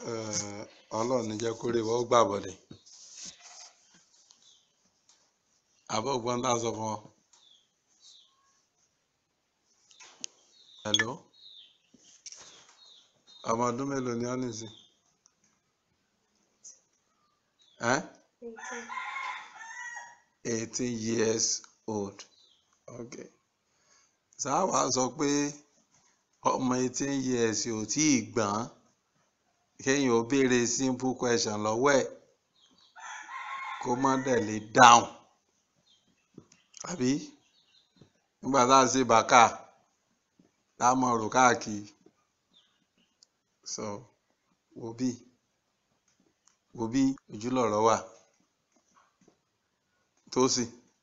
Eh, ọlọ́run ní jẹ́ kó rí wọ́n gbà bọ̀dẹ̀ àbọ̀ ògbọ́n tá a sọ fún ọ. hello ọmọ ọdún mélòó ni ọ́ nìsín ẹ́ eighteen years old okay sáà wàá sọ pé ọmọ eighteen years ò tí ì gbọ́n kéèyàn ó béèrè simple question lọ́wọ́ ẹ̀ kó má dẹ̀ lè dáhùn àbí nígbà tá a ṣe bàkà tá a mọ̀ rò káàkiri so wo bí wo bí ojúlọ̀rọ̀ wà tó sì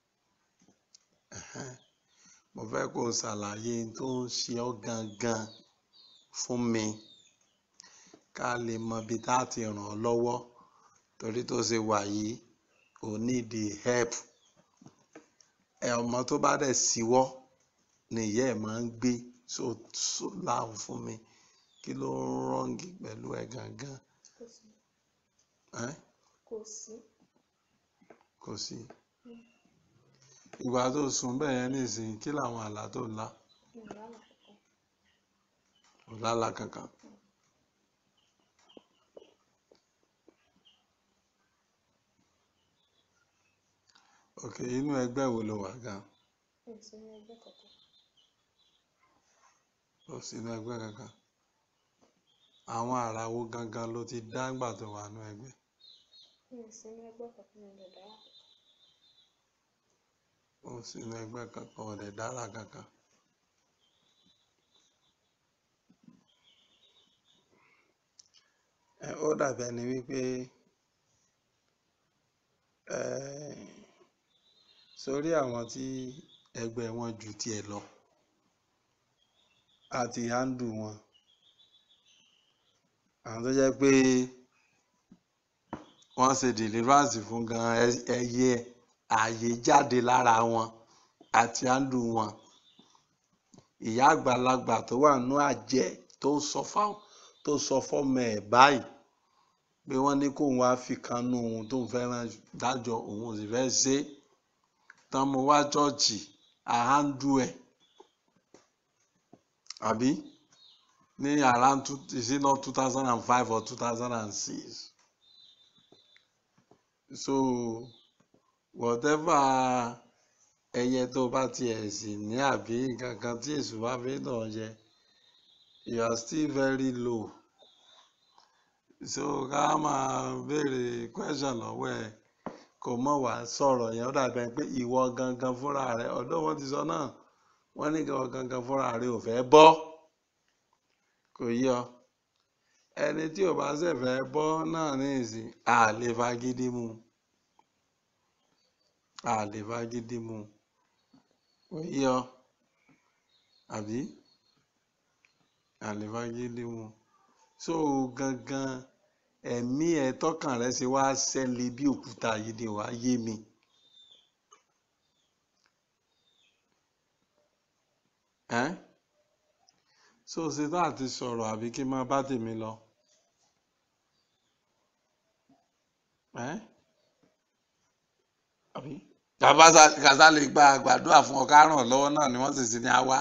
mo fẹ́ kó o ṣàlàyé ohun tó ń ṣe ọ́ gangan fún mi ká lè mọ ibi tá a ti ràn ọ́ lọ́wọ́ torí tó ṣe wà yìí ò need the help ẹ ọmọ tó bá dẹ̀ síwọ́ ni ìyá ẹ̀ máa ń gbé so so láhùn fún mi kí ló ń rọ́ǹgì pẹ̀lú ẹ gangan kò sí ẹ́ kò sí kò sí ìgbà tó sùn bẹ́ẹ̀ yẹn nísìnyí kí làwọn àlá tó ńlá mi ò lálà kankan ò lálá kankan ok inú ẹgbẹ́ wo ló wà gan mi ò sí ní ẹgbẹ́ kankan ò sínú ẹgbẹ́ kankan àwọn àrà wo gangan ló ti dá ńgbà tó wà nú ẹgbẹ́ mi ò sí ní ẹgbẹ́ kankan mi ò lè dára kankan ò sínú ẹgbẹ́ kankan ò dẹ̀ dára kankan ẹ ó dàbí ẹni wípé ẹ sórí àwọn tí ẹgbẹ́ wọn ju tiẹ̀ lọ àti handle wọn àwọn tó jẹ́ pé wọ́n ṣe deliverance fún gan ẹ- ẹyẹ ààyè jáde lára wọn àti handle wọn ìyá àgbàlagbà tó wà nú àjẹ́ tó sọ fáwọn tó sọ fọ́mọ ẹ̀ báyìí pé wọ́n ní kóun wá fi kan nú ohun tóun fẹ́ràn dájọ́ òun ò sì fẹ́ ṣe é tán mo wá ṣọ́ọ̀ṣì àhándù ẹ̀ àbí ní around two is it not two thousand and five or two thousand and six so whatever ẹyẹ tó bá tiẹ̀ sì ní àbí nǹkan kan tí èṣù bá fi dàn jẹ you are still very low so ká máa béèrè question lọ́wọ́ ẹ̀ kò mọ̀ wá sọ̀rọ̀ yẹn ó dàbí ẹni pé ìwọ gangan fúnra rẹ ọ̀dọ̀ wọn ti sọ náà wọ́n ní ìwọ gangan fúnra rẹ ò fẹ́ bọ́ kò yí ọ ẹni tí ò bá ṣe fẹ́ bọ́ náà ní ìsìn a lè fagídí mu a lè fagídí mu kò yí ọ àbí a lè fagídí mu so gangan ẹ̀mí ẹ tọkàn rẹ ṣe wá ṣẹlẹ̀ bí òkúta yìí ni wàá yé mi. ẹ́ so ṣe tá àti sọ̀rọ̀ àbí kí n máa bá tèmi lọ. ẹ́ àbí kàtà lè gba àgbàdua fún ọ ká ràn ọ́ lọ́wọ́ náà ni wọ́n sì ti ní á wá.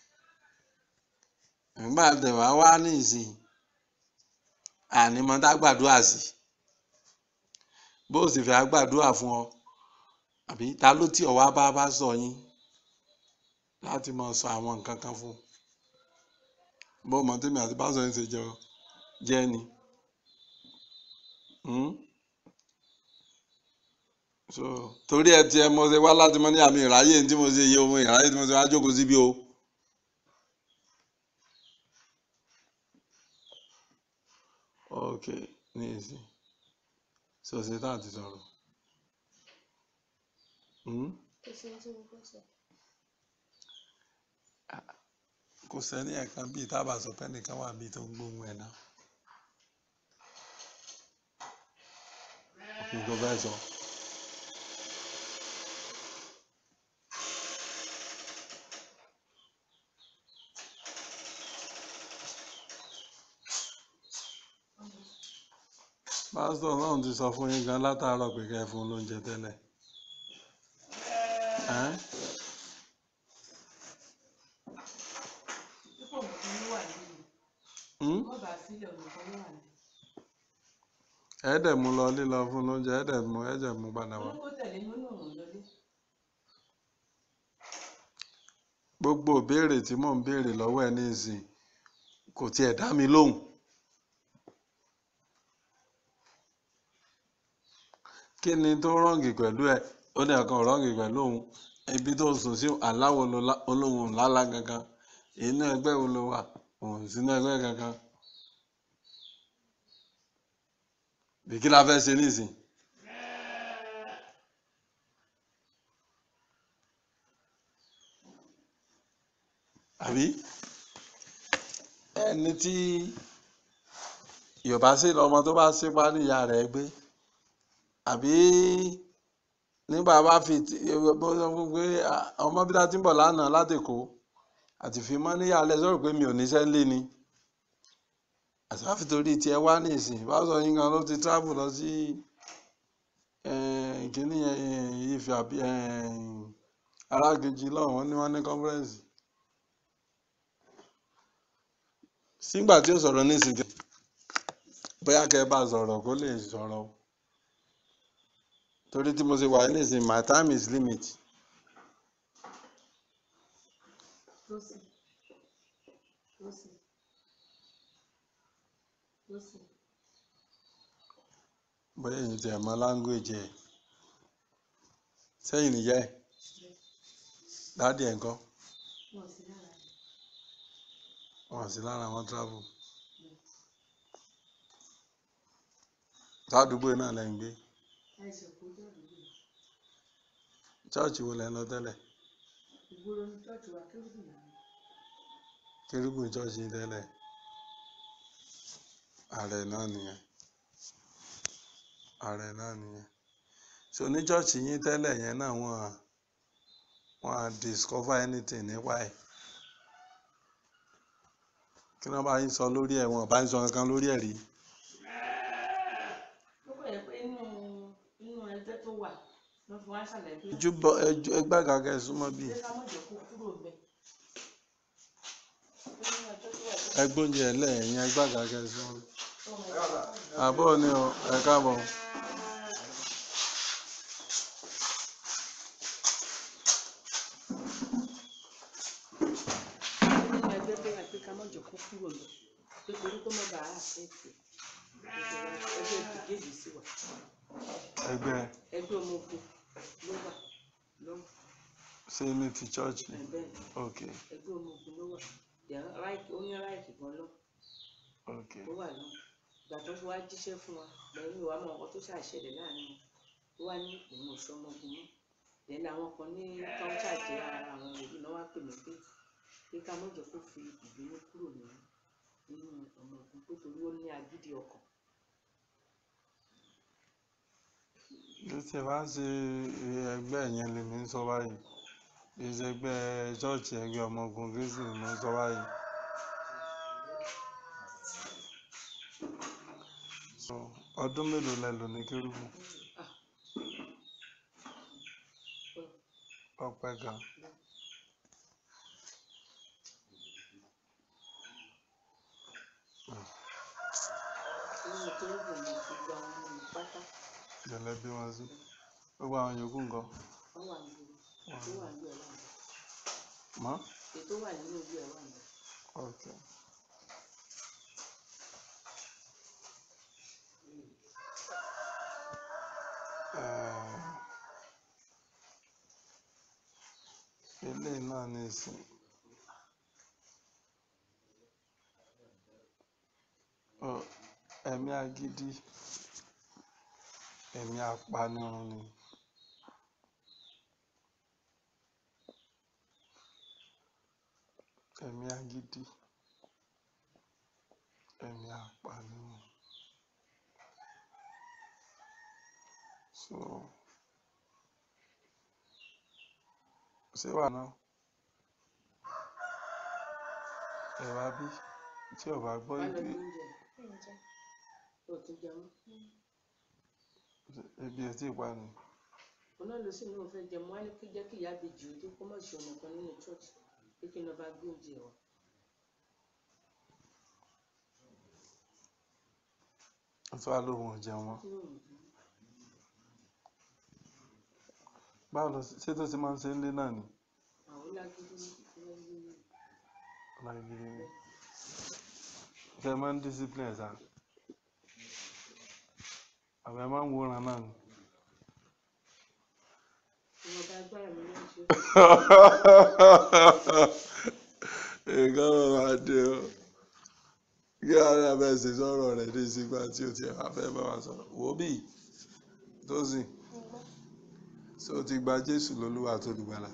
nígbà tẹ̀wá wá ní ìsìn àní mọ tá gbàdúrà sí bó o sì fẹ́ gbàdúrà fún ọ àbí ta ló tí ọ wá bá bá sọ yín láti mọ sọ àwọn nǹkan kan fún bó o mọ tèmi àti pásọ yín ṣe jọ jẹ ni Hmm? so torí ẹ tiẹ̀ mo ṣe wá láti mọ ní àmì ìráyè tí mo ṣe yẹ ohun ìráyè tí mo ṣe wá jókòó síbí o. ok ní ìsìn so ṣe tá àti sọ̀rọ̀ Hmm? kò sí ohun tí mo fẹ́ sọ kò sẹ́ni ẹ̀kan bíi tábà sọ pé nìkan wà bíi tó ń gbóhùn ẹ̀ náà kí n tó fẹ́ sọ. pásítọ̀ náà ti sọ fún yín gan látàárọ̀ pé kẹ́ ẹ fún un lóúnjẹ tẹ́lẹ̀ Ẹ́n? Pípọ̀ nǹkan ló wà nínú. Hmm? Wọ́n bá sílẹ̀ nǹkan ló wà nínú. ẹ dẹ̀ mú lọ lílọ fún un lóúnjẹ ẹ dẹ̀ mú ẹ dẹ̀ mú padà wá Wọ́n kó tẹ̀lé mi ó náà wọ̀n lọlé. gbogbo ìbéèrè tí mò ń béèrè lọ́wọ́ ẹ nísìn kò tiẹ̀ dá mi lóhùn kí ni tó rọ́ǹgì pẹ̀lú ẹ ó ní ọ̀kan rọ́ǹgì pẹ̀lú òun ibi tó sùn sí aláwo olóhùn lálá kankan inú ẹgbẹ́ wo ló wà òun sínú ẹgbẹ́ kankan bí kí la fẹ́ ṣe nísìn àbí ẹni tí yorùbá sí lọmọ tó bá sípá níyà rẹ̀ gbé àbí nígbà bá fi ti- bó sọ fún pé "Ah, ọmọ bí ta ti ń bọ̀ lánàá látèkó àti fi mọ́ níyà lẹ sọ̀rọ̀ pé mi ò níṣẹ́ ńlé ni àsáfi torí tiẹ̀ wá ní ìsìn bá sọ yín gan ló ti travel lọ sí eh, kínní eh, Ifẹ̀ àbí eh, arákejì lọ́wọ́ wọn ní wọ́n ní conference sígbà tí ó sọ̀rọ̀ nísìnyí bóyá kẹ́ ẹ bá sọ̀rọ̀ kó lè sọ̀rọ̀ o torí tí mo ṣe wà nísìnyí my time is limit Tósì. Tósì. Tósì. bóyá èyí tẹ̀ mọ́ language ẹ̀ sẹ́yìn nìyá ẹ̀ dáàdì ẹ̀ ńkọ́ Wọ́n sí lára rẹ̀. wọn sí lára wọn travel sádùúgbò náà lẹ́ ń gbé Àìsàn kò jẹ́ àdúgbò. chọ́ọ̀chì wo lẹ́ ń lọ tẹ́lẹ̀ Ìgboro ní tọ́jú wa kérúbù náà. kérúbù chọ́ọ̀chì tẹ́lẹ̀ ààrẹ náà nìyẹn ààrẹ náà nìyẹn so ní chọ́ọ̀chì yín tẹ́lẹ̀ yẹn náà wọ́n á wọ́n á discover anything nípa ẹ̀ kí wọ́n bá yín sọ lórí ẹ̀ wọ́n bá yín sọ kankan lórí ẹ̀ rí Ó kọ̀ yẹ pé inú inú ẹgbẹ́ tó wà ló fi wá ṣàlàyé pé ẹjúbọ ẹjú ẹgbẹ́ gàgẹ́ súnmọ́ bíi ṣé ká mọ̀ jẹ́ kó kúrò bẹ́ẹ̀. Inú ẹgbẹ́ tó wà tó ẹgbóúnjẹ ẹlẹ́yìn ẹgbẹ́ gàgẹ́ súnmọ́ bíi. ọmọ ẹ̀ka àbọ̀ ni o ẹ káàbọ̀ nínú ẹgbẹ́ tó wà pé ká mọ̀ jẹ́ kó kúrò lọ. Pé torí kó mọ̀ bá a àfẹ́ẹ̀tì. Ẹgbẹ́ ìdíje sí wa. ẹgbẹ́ Ẹgbẹ́ ọmọ ogun ló wà lọ́wọ́. ṣé ní ti chọ́ọ̀chì Ẹ̀bẹ̀ ok ẹgbẹ́ ọmọ ogun ló wà. Then ráìkì ó ní ráìkì gan lọ. ok ó wà náà ìgbà tó fi wá jíṣẹ́ fún wa lẹ́yìn ìwà mọ̀ nǹkan tó ṣàṣẹlẹ̀ láàrin wọn ó wá ní òun ò sọ ọmọogun mọ́ lẹ́nu àwọn kan ní tọ́ńtà jẹ́ ara àwọn òbí náà wá pè mí pé pé ká mọ̀jọ kó fi ìbínú kúrò ní nínú ọmọ ogun pé torí ó ní agídí ọkàn bí tí ẹ bá ṣe ẹgbẹ́ yẹn lèmi ń sọ báyìí bí ṣe ẹgbẹ́ chọ́ọ̀chì ẹgbẹ́ ọmọ ogun kristu lèmi ń sọ báyìí. So, ọdún mélòó lẹ lò ní kérúbù ọpẹ́ gan nínú tó ń bò mí gbogbo àwọn ọmọ mi pátá ìjọlẹ bí wọn sí gbogbo àwọn yòókù nǹkan wọ́n wà níbi tó wà níbi ẹ̀rọ àná mọ́ ètò wà nínú ibi ẹ̀rọ àná ok Eh, eléyìí náà ní ìsìn Ọ, ẹ̀mí agídí ẹ̀mí apanirun ni ẹ̀mí agídí ẹ̀mí apanirun so ṣé wà náà ẹ wá bí tí ò bá gbọ́ wọ́n lọ ìdí bí oúnjẹ ǹjẹ́ ó tún jẹun ebi ò tí ì pa ni òun náà ló sì ní òun fẹ́ jẹun wọn á ní kí jẹ́ kí ìyá bèjì ó dé kó mọ̀ sí ọmọ kan nínú church pé kí n lọ bá gbé oúnjẹ wá ó tún wá lóhun ò jẹun mọ́ kí ló ń bí báwo ló ṣe tó ti máa ń ṣe nílé náà ni àwọn lágídí ní ìfẹ́ yé mi lágídí ni ṣe máa ń discipline ṣá àbẹ máa ń wòran náà ni. ìwọ̀nba agbára mi ló ń ṣe nǹkan máa máa dé o kí ara bẹ́ẹ̀ ṣe sọ̀rọ̀ rẹ̀ dé sígbà tí o ti wá fẹ́ bá wa sọ̀rọ̀ wò ó bì tó sì Ǹgbọ́. ṣé o ti gba Jésù lólúwa tó dùgbàlà.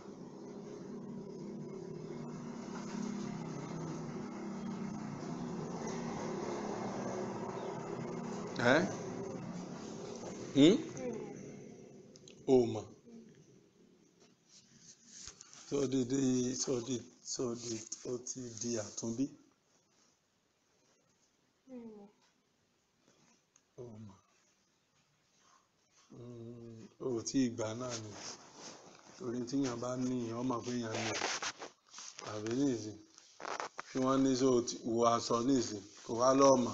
ẹ́ hmm? o mọ̀ tó di di tó di tó di ó ti di àtúnbí Ǹgbọ́. o mọ̀ Mm, o ò tí ì gbà náà ni torí tíyàn bá ní èèyàn mọ̀ pé èèyàn ní àbí nìsín tí wọ́n ní sọ wo aṣọ nìsín kò wá lọ́ọ̀mọ̀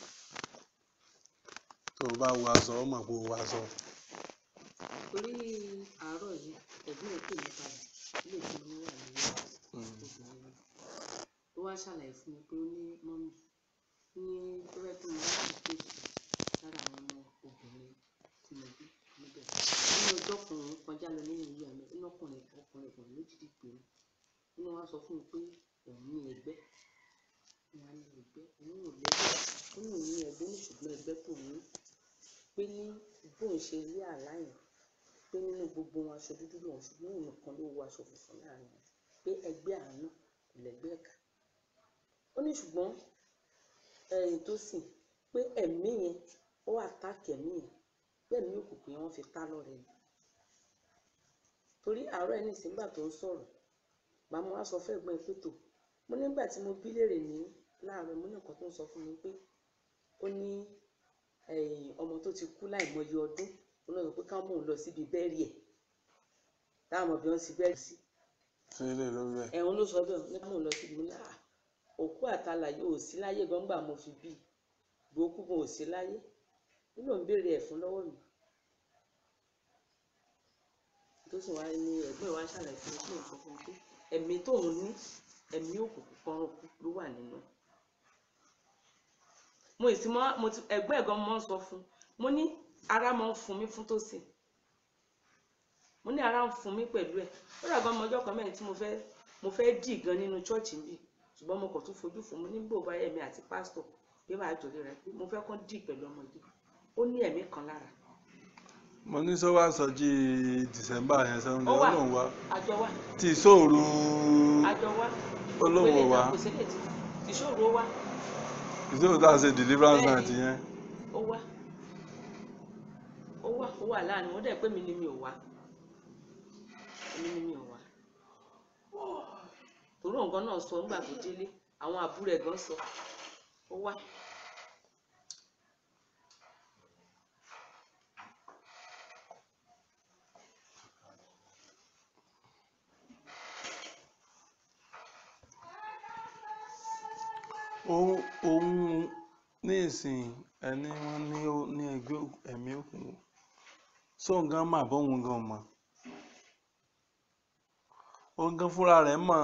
tó o bá wo aṣọ ó mọ̀ pé o wo aṣọ. torí àárọ̀ yìí ẹ̀gbọ́n ẹ̀ pè mí padà ilé tí mo wà ní Mm. obìnrin ni ó wá ṣàlàyé fún mi pé ó ní mọ́mì ní tó fẹ́ kí mo wá sí kéèkì lára àwọn ọmọ obìnrin tí mo bí níbẹ̀ nínú ọjọ́ kan òun kọjá lọ nínú ilé àmì inú ọkùnrin ọkùnrin ọkùnrin méjìlí pé inú wa sọ fún mi pé òun ní ẹgbẹ́ ìyá ní ẹgbẹ́ òun ò lẹ́gbẹ́ ó ní òun ní ẹgbẹ́ ní ṣùgbọ́n ẹgbẹ́ tó ní pé ní bóun ṣe rí àlá yẹn pé nínú gbogbo wọn aṣọ dúdú lòun ṣùgbọ́n òun nìkan ló wọ aṣọ funfun láàrin wọn pé ẹgbẹ́ àánú kò lẹ́gbẹ́ ẹ̀ka ó ní ṣùgbọ́n ẹ̀yìn tó sìn pé ẹ̀mí yẹn ó àtàkì ẹ̀mí yẹn pé ẹ̀mí òkùnkùn yẹn wọ́n fi tá lọ́rẹ ni torí àárọ̀ ẹni ìsìngbà tó ń sọ̀rọ̀ màmú wa sọ fún ẹ̀gbọ́n ẹ̀ pé tò mo nígbà tí mo bí léèrè ní láàárọ̀ mo ní nǹkan tó ń sọ fún mi pé ó ní ẹ̀yìn ọmọ tó ti kú láìmọye ọdún ó náà sọ pé káwọn mò ń lọ síbi bẹ́ẹ̀rì ẹ̀ táwọn ọmọ bí wọ́n ti bẹ́ẹ̀rì sí ṣé ilé ló rí ẹ ẹ̀hún ló sọ bẹ́ẹ̀ ní káwọn mò ń lọ síbi mo ní à òkú àtàlàyé ò sí láyé gbọ́ngbà mo fi bí gbòókù gan ò sí láyé nínú ń béèrè ẹ̀ fún lọ́wọ́ mi tó sì wá ní ẹ̀gbọ́n ìwà ṣàlàyé fún mi pé nǹkan fún mi pé ẹ̀mí tóun ní ẹ̀mí òkùnkùn kan ló wà nínú ẹ̀ mo ì sí mọ́ mo ti ẹ̀gbọ́n ẹ̀gbọ́n mo máa ń sọ fún un mo ní ara máa ń fún mi fún tòsí mo ní ara ń fún mi pẹ̀lú ẹ̀ ó dàgbà ọmọ ọjọ́ kan mẹ́rin tí mo fẹ́ mo fẹ́ dì gan nínú chọ́ọ̀chì mi ṣùgbọ́n mo kàn tún fojú fún mo ní bò bá ẹ̀mí àti pásítọ̀ pé máa jòlè rẹ pé mo fẹ́ kàn dì pẹ̀lú ọmọ yìí ó ní ẹ̀mí kan lára mo ní sọ wá sọjí December yẹn sẹ́wọ́n ó ní wà olóhùn wa àjọ wà tí ìṣòro àjọ wà olóhùn Pélé wa náà kò sílẹ̀ tí ìṣòro wà ìṣòro tá a ṣe deliverance Bẹ́ẹ̀ni. night yẹn ó wà ó wà ó wà láàrin wọn dẹ̀ pé mi ni mi ò wá èmi ni mi ò wá torí nǹkan náà sọ nígbà tó délé àwọn àbúrò ẹ̀ gan sọ ó wá òun òun ní ìsìn ẹni wọn ní ó ní ẹgbẹ́ òk- ẹ̀mí òkùnkùn sóun gan mà bóun gan mọ̀ òun gan fúnra rẹ̀ mọ̀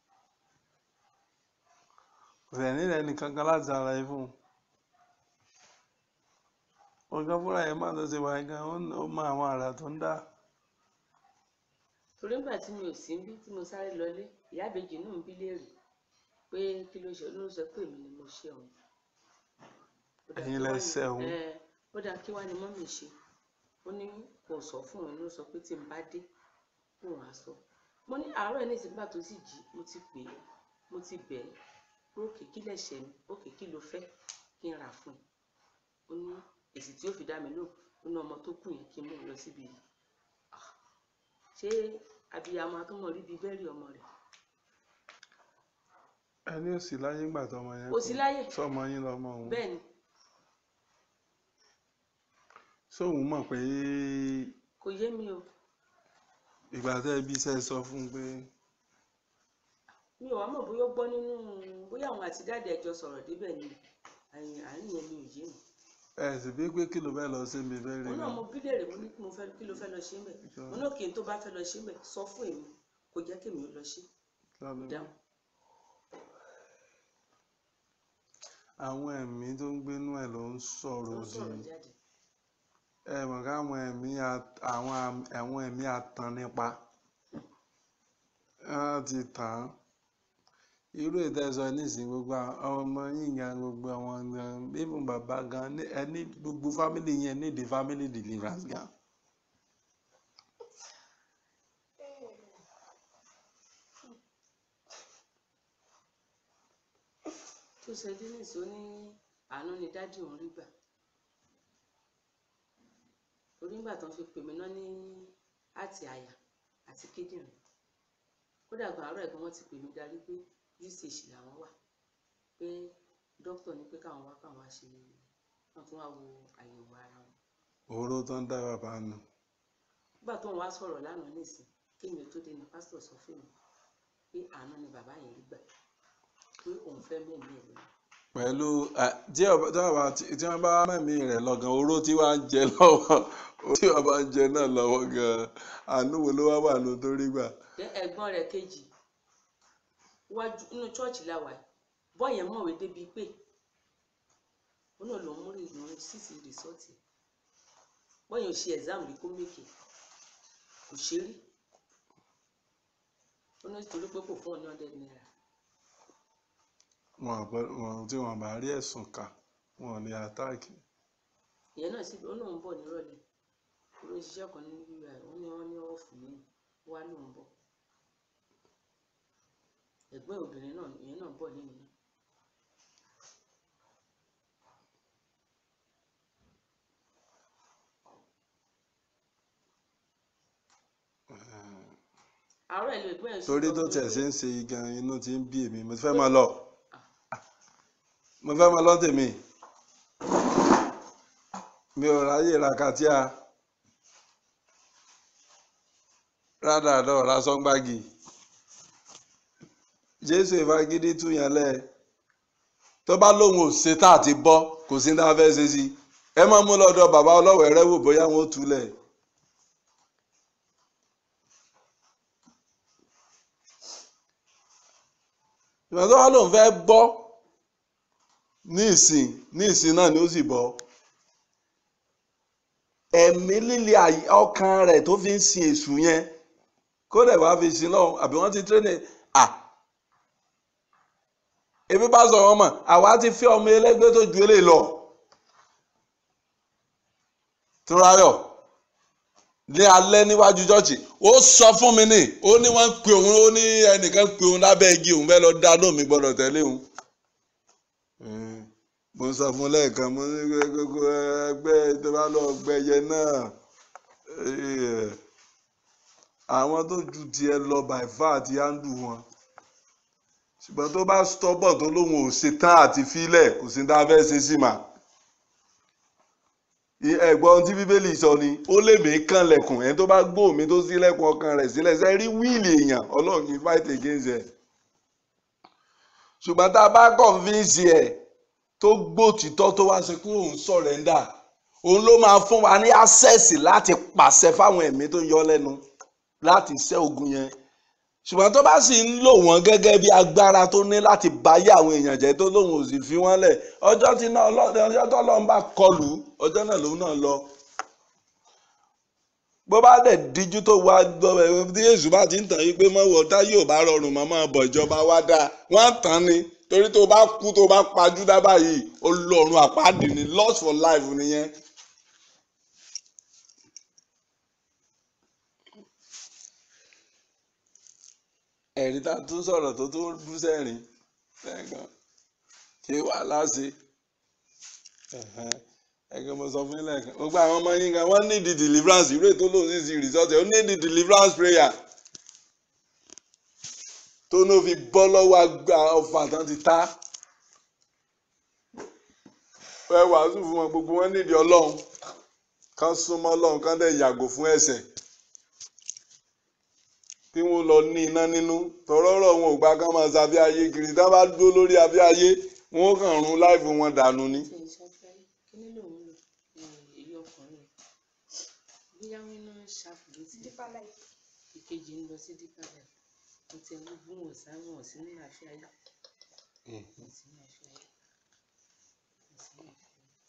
kò rẹ̀ nílẹ̀ nìkankan láti ara ẹ fún un òun gan fúnra rẹ̀ mọ̀ tó ṣe wáyé gan ó ó mọ àwọn àrà tó ń dá torí nígbà tí mi ò sí níbí tí mo sáré lọlé ìyá ìbejì náà ń bí léèrè pé kí ló ṣe ló sọ pé èmi ni mo ṣe òun Ó dáa, Ẹ̀yin kí lẹ wá ní- ṣẹ̀ òun? ẹ, ó dáa kí wá ni mọ́mì ṣe ó ní kò sọ fún òun ló sọ pé tí n bá dé òun á sọ mo ní àárọ̀ ẹ̀ ní ìsìnkú tó sì jí mo ti pè é mo ti bẹ̀ ẹ́ pé òkè kí lẹ̀ṣẹ̀ mi òkè kí ló fẹ́ kí n rà fún ẹ ó ní èsì tí ó fi dá mi lóhùn ó ní ọmọ tó kù yẹn kí n mú un lọ síbi yìí Ah, ṣé abiyamọ atúmọ̀ rí bíi bẹ́ẹ̀rì ọmọ rẹ̀ ẹni ò sí láyé ńgbà tọmọ yẹn Kò sí láyé. sọmọ yín lọmọ òun bẹ́ẹ̀ ni sóun mọ̀ pé kò yé mi o ìgbà tẹ́ bí iṣẹ́ sọ fún un pé mi ò wá mọ̀ bóyá ó gbọ́ nínú bóyá àwọn àti dáàdì ẹjọ́ sọ̀rọ̀ débẹ̀ ni àyìn àárín yẹn mi ò yé mi ẹ sì bí pé kí ló fẹ́ lọ sí mi fẹ́ rí mo mi náà mo bí léèrè mo ní kí mo fẹ́ kí ló fẹ́ lọ ṣe ń bẹ̀ mo náà kí n tó bá fẹ́ lọ ṣe ń bẹ̀ sọ fún èmi kò jẹ́ kí èmi ó lọ ṣe lọ́lọ́ dáhùn àwọn ẹ̀mí tó ń gbénú ẹ̀ ló ń tó sọ̀rọ̀ ń òdì sọ̀rọ̀ jáde ẹ mọ̀ káwọn ẹ̀mí at- àwọn am- àwọn ẹ̀mí atan nípa wọ́n ti tàn án irú ìtẹ́sọ nísìnyí gbogbo àwọn ọmọ yìí gan gbogbo àwọn gan even bàbá gan ní- ẹni gbogbo family yẹn nídìí family deliverance gan tó ṣe dennis ó ní àánú ni dádì òun rí gbà torí ńgbà tó ń fi pè mí náà ní àti àyà àti kíndìnrín kódà gan àárọ̀ ẹ̀gbọ́n wọn ti pè mí darí pé usage làwọn wà pé dókítà ní pé káwọn wá káwọn wá ṣe wọn tún wá wo àyẹ̀wò ara wọn òró tó ń dá bàbá nù nígbà tó ń wá sọ̀rọ̀ lánàá nísìn kémi tó dé ní pásítọ̀ sọ fún mi pé àánú ni bàbá yẹn rí gbà pé òun fẹ́ mẹ́mí ẹ̀ lónìí pẹ̀lú ẹ, tí ọba- tí ọba- tí wọ́n bá mẹ́mí rẹ̀ lọ́gàn oró tí wàá ń jẹ lọ́wọ́ tí wọ́n bá ń jẹ náà lọ́wọ́ gan-an àánú wo ló wá wà ló tó rí gbà. Then ẹ̀gbọ́n rẹ̀ kejì wájú inú chọọchì làwà yìí bọ́ yẹn mọ̀wé débi pé ó náà ló ń múrí ìlọrin sísì rìsọ́ọ̀tì bọ́ yẹn ò ṣe exam rí kó mèkè kò ṣe rí ó ní torí pé kò fún ọ ní hundred naira wọn àpẹ- wọn tí wọn bá rí ẹ̀sùn kà wọn ò ní àtáàkì ìyẹn náà sì ó náà ń bọ̀ nírọ̀lẹ́ ó ló ń ṣiṣẹ́ kan ní ui ó ní wọ́n ní ọ̀fù ní ó wá lóun bọ̀ ẹ̀gbọ́n obìnrin náà ìyẹn náà bọ̀ lẹ́yìn náà àárọ̀ ẹ̀ ló ẹ̀gbọ́n ẹ̀ torí sọ tó fún mi tẹ̀ pé- sí ń ṣe gan inú ti ń bí èmi mo fẹ́ máa lọ mo fẹ́ máa lọ tèmi mi ò ráyè ra katíà rádàdà ọ̀rá sọ́ngbági jésù ìfagídí tú yẹn lẹ̀ tó bá lóun ò ṣetán àti bọ́ kò sí ní tá a fẹ́ ṣe sí ẹ máa mú lọ́dọ̀ bàbá ọlọ́wẹ̀ẹ́rẹ́ wò bóyá wọn ó túlẹ̀. ìwọ̀n tó wá lòun fẹ́ gbọ́ ní ìsìn ní ìsìn náà ni ó sì bọ́ ẹ̀mí líle àyè- ọkàn rẹ̀ tó fi ń sin èṣù yẹn kó dẹ̀ wá fi sin lọ́hùn àbí wọ́n ti tírẹ́nì à ebi bá sọ wọn mọ̀ àwa ti fẹ́ ọmọ ẹlẹ́gbẹ́ tó ju eléyìí lọ túnráyọ̀ ní alẹ́ níwájú chọ́ọ̀chì ó sọ fún mi ní ó ní wọ́n ń pe òun ó ní ẹnìkan pe òun lábẹ́ igi òun fẹ́ lọ dáná mi gbọ́dọ̀ tẹ̀lé òun. Mm, mo sọ fún lẹ́ẹ̀kan mo ní pé gbogbo ẹgbẹ́ tó bá lọ gbẹyẹ náà eh, àwọn tó ju tiẹ̀ lọ by far àti handle wọn ṣùgbọ́n tó bá stubborn tó lóun ò ṣetán àti filẹ̀ kò sí ní tá a fẹ́ ṣe sí mà ẹ̀gbọ́n tí bíbélì sọ ni ó lè mí kànlẹ̀kùn ẹni tó bá gbọ́ mi tó ṣílẹ̀kùn ọkàn rẹ̀ sílẹ̀ ṣe rí wíìlì èèyàn ọlọ́run kì í fight against ẹ̀ ṣùgbọ́n tá a bá convince ẹ̀ tó gbòtítọ́ tó wá ṣe pé òun surrender òun ló máa fún wa ní access láti pàṣẹ fáwọn ẹ̀mí tó ń yọ lẹ́nu láti ṣẹ́ ogun yẹn ṣùgbọ́n tó bá sì ń lò wọ́n gẹ́gẹ́ bí agbára tó ní láti báyé àwọn èèyàn jẹ́ tó lóun ò sì fi wọ́n lẹ̀ ọjọ́ tí náà ọlọ́dẹ ọjọ́ tó lọ́n bá kọlù ọjọ́ náà lòun náà lọ. bó bá dẹ̀ díjú tó wá gbọ́ ẹ tí èṣù bá ti ń tàn yí pé mọ́wọ́ tá yóò bá rọrùn mọ́ máa bọ̀ ìjọba wá dáa wọ́n á tàn ni torí tó bá kú tó bá pajú dábàá yìí olórun àpáàdì ni lost for life nìyẹn. ẹ̀rí tá a tún sọ̀rọ̀ tó tún bú sẹ́rìn lẹ́ẹ̀kan kí wàhálà ṣe ẹ̀kan mo sọ fún yín lẹ́ẹ̀kan gbogbo àwọn ọmọ yín kan wọ́n ní di deliverance ìró ètò lòun sì sí result ẹ̀ ó ní di deliverance prayer tó ní ó fi bọ́ lọ́wọ́ àgbà ọ̀fà tán ti ta ẹ wàásù fún wọn gbogbo wọn nídìí ọlọ́run kán súnmọ́ lọ́hùn kán dẹ̀ yàgò fún ẹ̀ṣẹ̀ kí wọ́n lọ ní iná nínú tọ́rọ́rọ́ wọn ò gbà kán máa sábẹ́ ayé kiri tá bá dúró lórí abẹ́ ayé wọn ó kàn run láìfù wọn dànù ni. tí n ṣàfẹ́ kíní lòun lò èyí ọkùnrin bóyá wọn iná ṣàfù létí Deeper life. ìkejì ń lọ sí dípà rẹ mo ti ẹwú fún wọn sá wọn sí ní àfíà yá wọn sí ní àfíà yá wọn sí ní àfíà yá.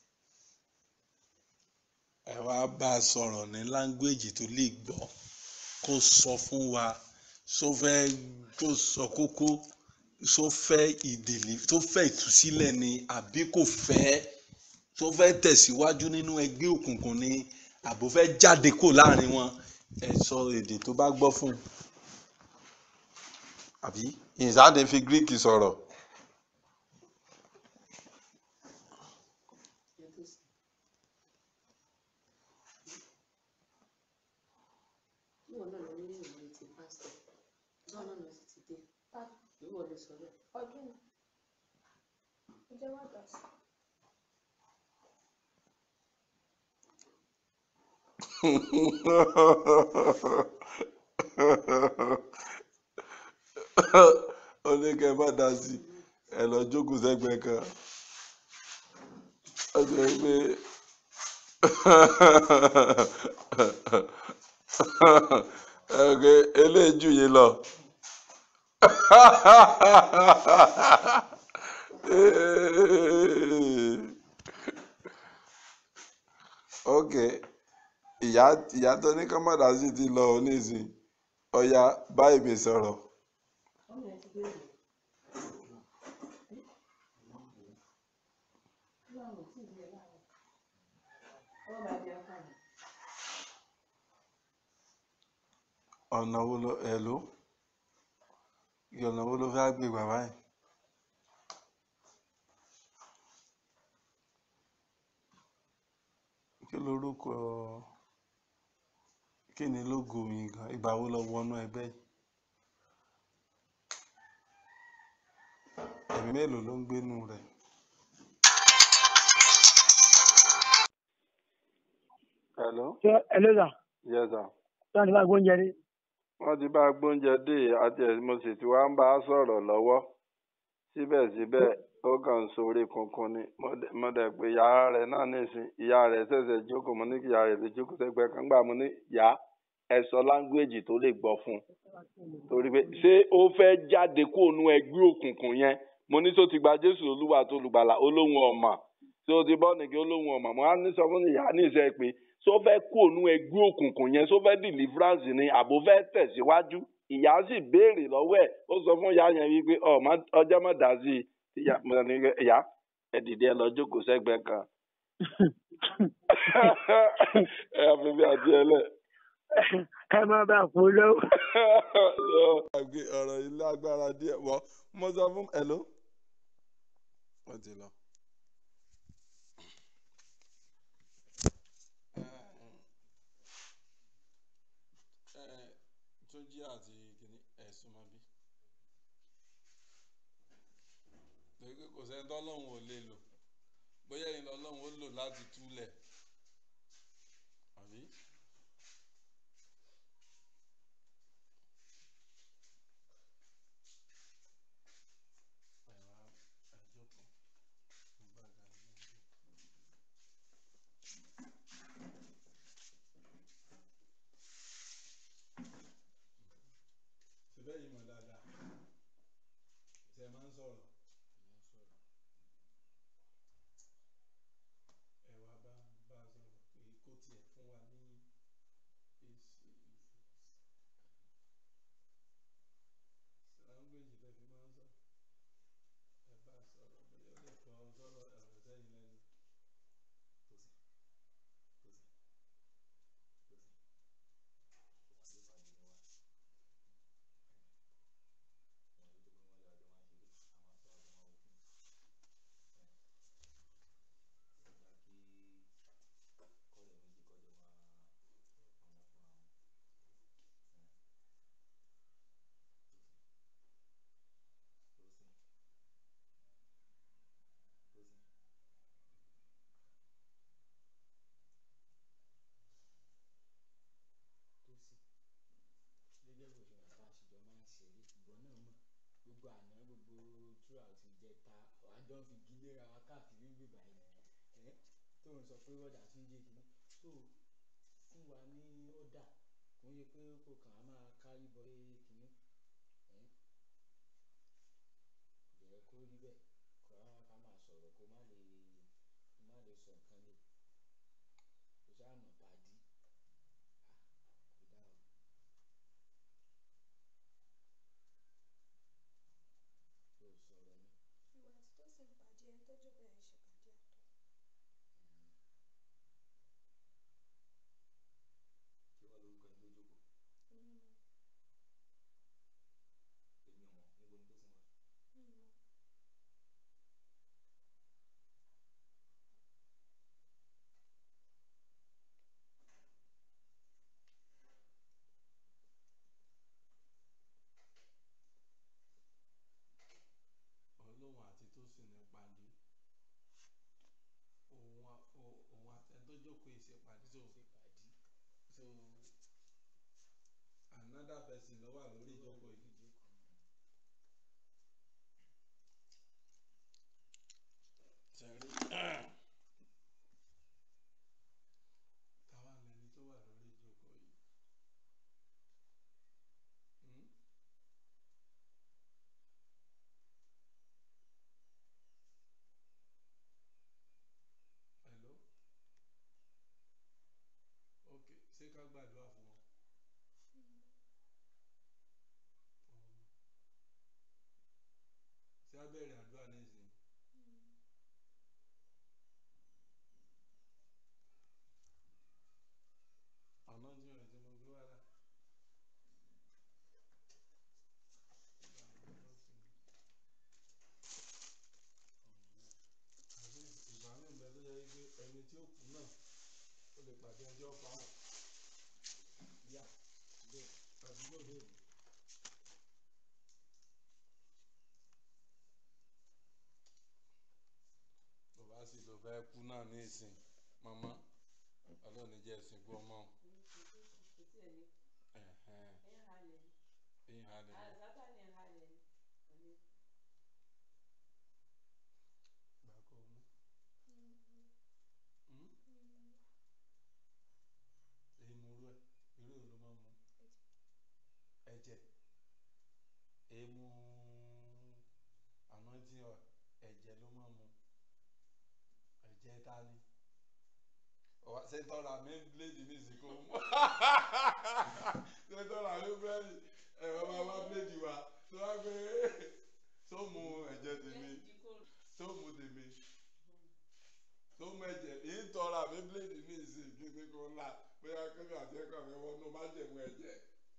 ẹ wá bá a sọ̀rọ̀ ní láńgbèjì tó lè gbọ́ kó sọ fún wa só fẹ́ kó sọ kókó só fẹ́ ìdèlè tó fẹ́ ìtúsílẹ̀ ni àbí kò fẹ́ tó fẹ́ tẹ̀síwájú nínú ẹgbẹ́ òkùnkùn ni àbò fẹ́ jáde kó láàrin wọn ẹ sọ èdè tó bá gbọ́ fún un àbí ìsáde fi greek sọ̀rọ̀ yàtọ̀ sí ìwọ náà lọ nínú ìwé ti pásítọ̀ báwọn náà lọ sí ti dé Tàbí ìwọ ló sọ bẹ́ẹ̀ ọdún yìí. Ó jẹ́ wá dà sí. ó ní kẹ́ ẹ má dá sí i ẹ lọ jókòó sẹ́gbẹ̀ẹ́ kan ó sọ pé ẹgbẹ́ eléyìí jù yín lọ ok ìyá ìyá tó ní ká má dá sí ti lọ nísìn ọya báyìí mi sọ̀rọ̀. ọmọ ẹ ti béèrè báwo ò tí ì bí ẹ láàárọ̀ ọwọ́ bá di apá mi ọ̀nà wo ló ẹ̀ ló ọ̀nà wo ló fẹ́ gbé bàbá yìí. kí lorúkọ kí ni lógo mi gan ìgbà wo lọ wọnú ẹgbẹ́ yìí. ẹ̀mí mélòó ló ń gbénu rẹ̀. hello ṣé ẹlẹ́dà yes sir. tí wọ́n ti bá gbóúnjẹ rí wọ́n ti bá gbóúnjẹ dé àti ẹ̀ mo sì ti wá ń bá a sọ̀rọ̀ lọ́wọ́ síbẹ̀síbẹ̀ ó kàn ń sorí kunkun ni mo dẹ̀- mo dẹ̀ pé ìyá rẹ̀ náà nìsín ìyá rẹ̀ ṣẹ̀ṣẹ̀ jókòó mo ní kí ìyá rẹ̀ lè jókòó sẹ́gbẹ̀ẹ́ kan gbà mo ní yá ẹ sọ láńgbèjì tó lè gbọ́ fún un torí pé ṣé ó fẹ́ jáde kó nu ẹgbẹ́ òkùnkùn yẹn mo ní tó ti gba jésù olúwa tó lùgbàlà olóhùn ọmọ tí ó ti bọ́ nìkí olóhùn ọmọ mo á ní sọ fún ìyá ní ìṣe pé ṣó fẹ́ kó nu ẹgbẹ́ òkùnkùn yẹn ṣó fẹ́ deliverance ni àbò fẹ́ tẹ̀síwájú ìyá sì béèrè lọ́wọ́ ẹ̀ ó sọ fún ìyá yẹn wípé ọmọ ọjọ́ mọ̀ dá sí i ìyá mo ní kí ìyá ẹ dìde ẹ lọ jókòó sẹ́gbẹ̀ẹ́ kan ẹ àfi bí àti ẹ lẹ̀ ká má bàa fún un lọ́wọ́. àgbẹ̀ ọ̀rọ̀ ilé agbára díẹ̀ wọ́ mo sọ fún hello wọ́n ti lọ. túnjí àti kìnní ẹ̀sùn mọ́ bí. lórí pé kò sẹ́ni tọ́lọ́hún ò lè lò bóyá ẹ̀yin lọ́lọ́hún ó lò láti túlẹ̀ àbí. síbẹ̀ yìí mọ̀ dáadáa tí ẹ máa ń sọ̀rọ̀ ẹ wá bá bá a sọ̀rọ̀ pé kó tiẹ̀ fún wa ní forward àti ń jẹ́ kìíní so fún wa ní ọ̀dà kò ń yẹ pé kò kàn á máa kárí bọ kìíní ẹ̀ jẹ́ kó rí bẹ́ẹ̀ kó á ká máa sọ̀rọ̀ kó má lè kó má lè sọ nǹkan lè kó sáà mọ̀ pàdí ah kò dáa o. kò sọ̀rọ̀ ni. ìwà àti tó sì ń pàdé ẹni tó jókòó yẹn ṣe pàdé àtọ. kí wàá lórúkọ ẹni tó jókòó èmi mọ èmi ò mọ̀ níbo ni tó sìn wá. mi mọ olóhùn àti tó sì ní pàdé òun a- o- òun àtẹni tó jókòó yìí ṣe pàdé so ṣe pàdí. so another person ló wà lórí ìjókòó yìí. sẹ́rí táwa lẹni tó wà lórí ìjókòó yìí. Hmm? hello ok ṣé ká gbàdúrà fún wọn. Um, ṣé a bẹ̀rẹ̀ àdúrà nísìnyí. àná tí wọn ti mọ gbé wá dà. àbí ìgbà mi bẹ tó yẹ wípé ẹni tí ó kú náà ó lè pàdé ẹni tí ó pa wọn. yá bẹ́ẹ̀ tàbí lóde. tó bá sì lọ fẹ́ kú náà ní ìsìn màmá ọlọ́run ní jẹ́ ìsìnkú ọmọ kò tí ẹ̀ ní ẹ̀hẹ́n ẹ̀yìn halẹ̀ ni ẹ̀yìn halẹ̀ ni. àzábà ní halẹ̀ ni kò ní gbà kó mú. Hmm? èyí mú irú ẹ irú ẹ ló máa ń mu ẹ̀jẹ̀ èyí mú anointing oil ẹ̀jẹ̀ ló máa ń mu ẹ̀jẹ̀ ta ni ọ̀wá ṣé tọ́ra mi bíléèdì ní ìsìnkú mú ṣé tọ́ra mi bíléèdì ẹ̀rọ máa wá bíléèdì wa tó wá gbé tó mu ẹ̀jẹ̀ tèmi lẹ́yìn tí kò tó mu tèmi tó mú ẹ̀jẹ̀ yìí ń tọrọ àmì bíléèdì ní ìsìn kíni kó ńlá bóyá kébì àti ẹ̀kọ́ mi wọnú má jẹ̀mú ẹ̀jẹ̀.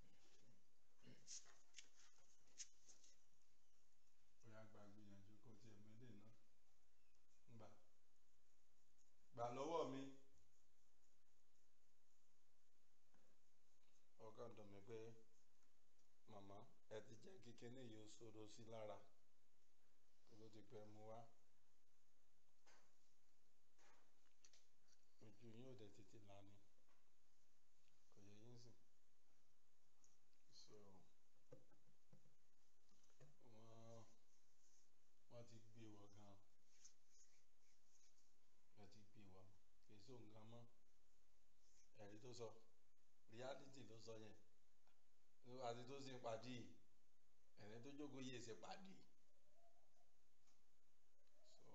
bóyá gba gbìyànjú kó tiẹ̀ mélé náà ngbà gbà lọ́wọ́ mi. ọkàn dùn mí pé màmá ẹ ti jẹ́ kí kíní yìí ó ṣòro sí lára kó ló ti pẹ́ mu wá. ojú yín ò dẹ̀ tètè là ní kò yẹ yín sìn so wọ́n wọ́n ti gbé wọ̀ gan wọ́n ti gbé wọ̀ kì í sóhun gan mọ́ ẹ̀rí tó sọ reality ló sọ yẹn àti tó ṣe pàdé ẹ̀rí tó jókòó yìí ṣe pàdé so.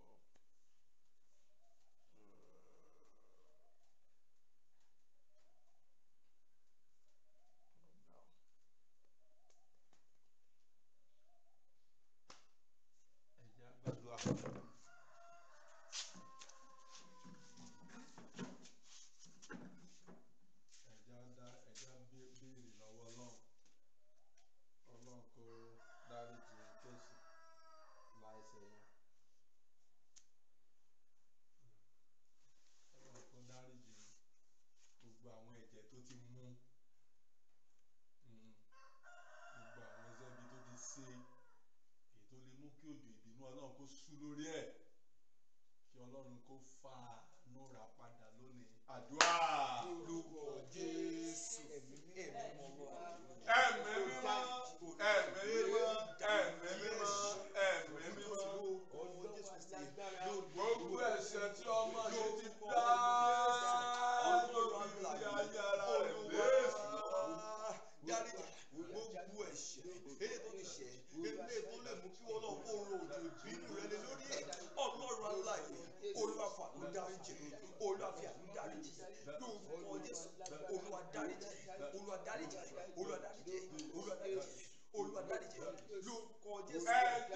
ẹ̀jẹ̀ àgbàdua ẹ̀jẹ̀ àdá ẹ̀jẹ̀ àbí- béèrè lọ́wọ́ ọlọ́run ọlọ́run kó dáríjì kéṣù láìsẹ̀ yẹn ọlọ́run kó dáríjì gbogbo àwọn ẹ̀jẹ̀ tó ti mú mm, gbogbo àwọn iṣẹ́ ibi tó ti ṣe èyí tó lè mú kí òjò ìbínú ọlọ́run kó sú lórí ẹ̀ kí ọlọ́run kó fa àánú rà padà lónìí àdúrà. Olúwa Jésù ẹ̀mí ẹ̀mí mọ́ lọ́wọ́. ẹ̀mí mímọ́ ẹ̀mí mímọ́ ẹ̀mí mímọ́ ẹ̀mí mímọ́ Ọjọ́ Jésù ti gbogbo ẹ̀ṣẹ̀ tí ọmọ yìí ti dá dáríjì lórúkọ jésù olúwa dáríjì olúwa dáríjì olúwa dáríjì olúwa dáríjì olúwa dáríjì lórúkọ jésù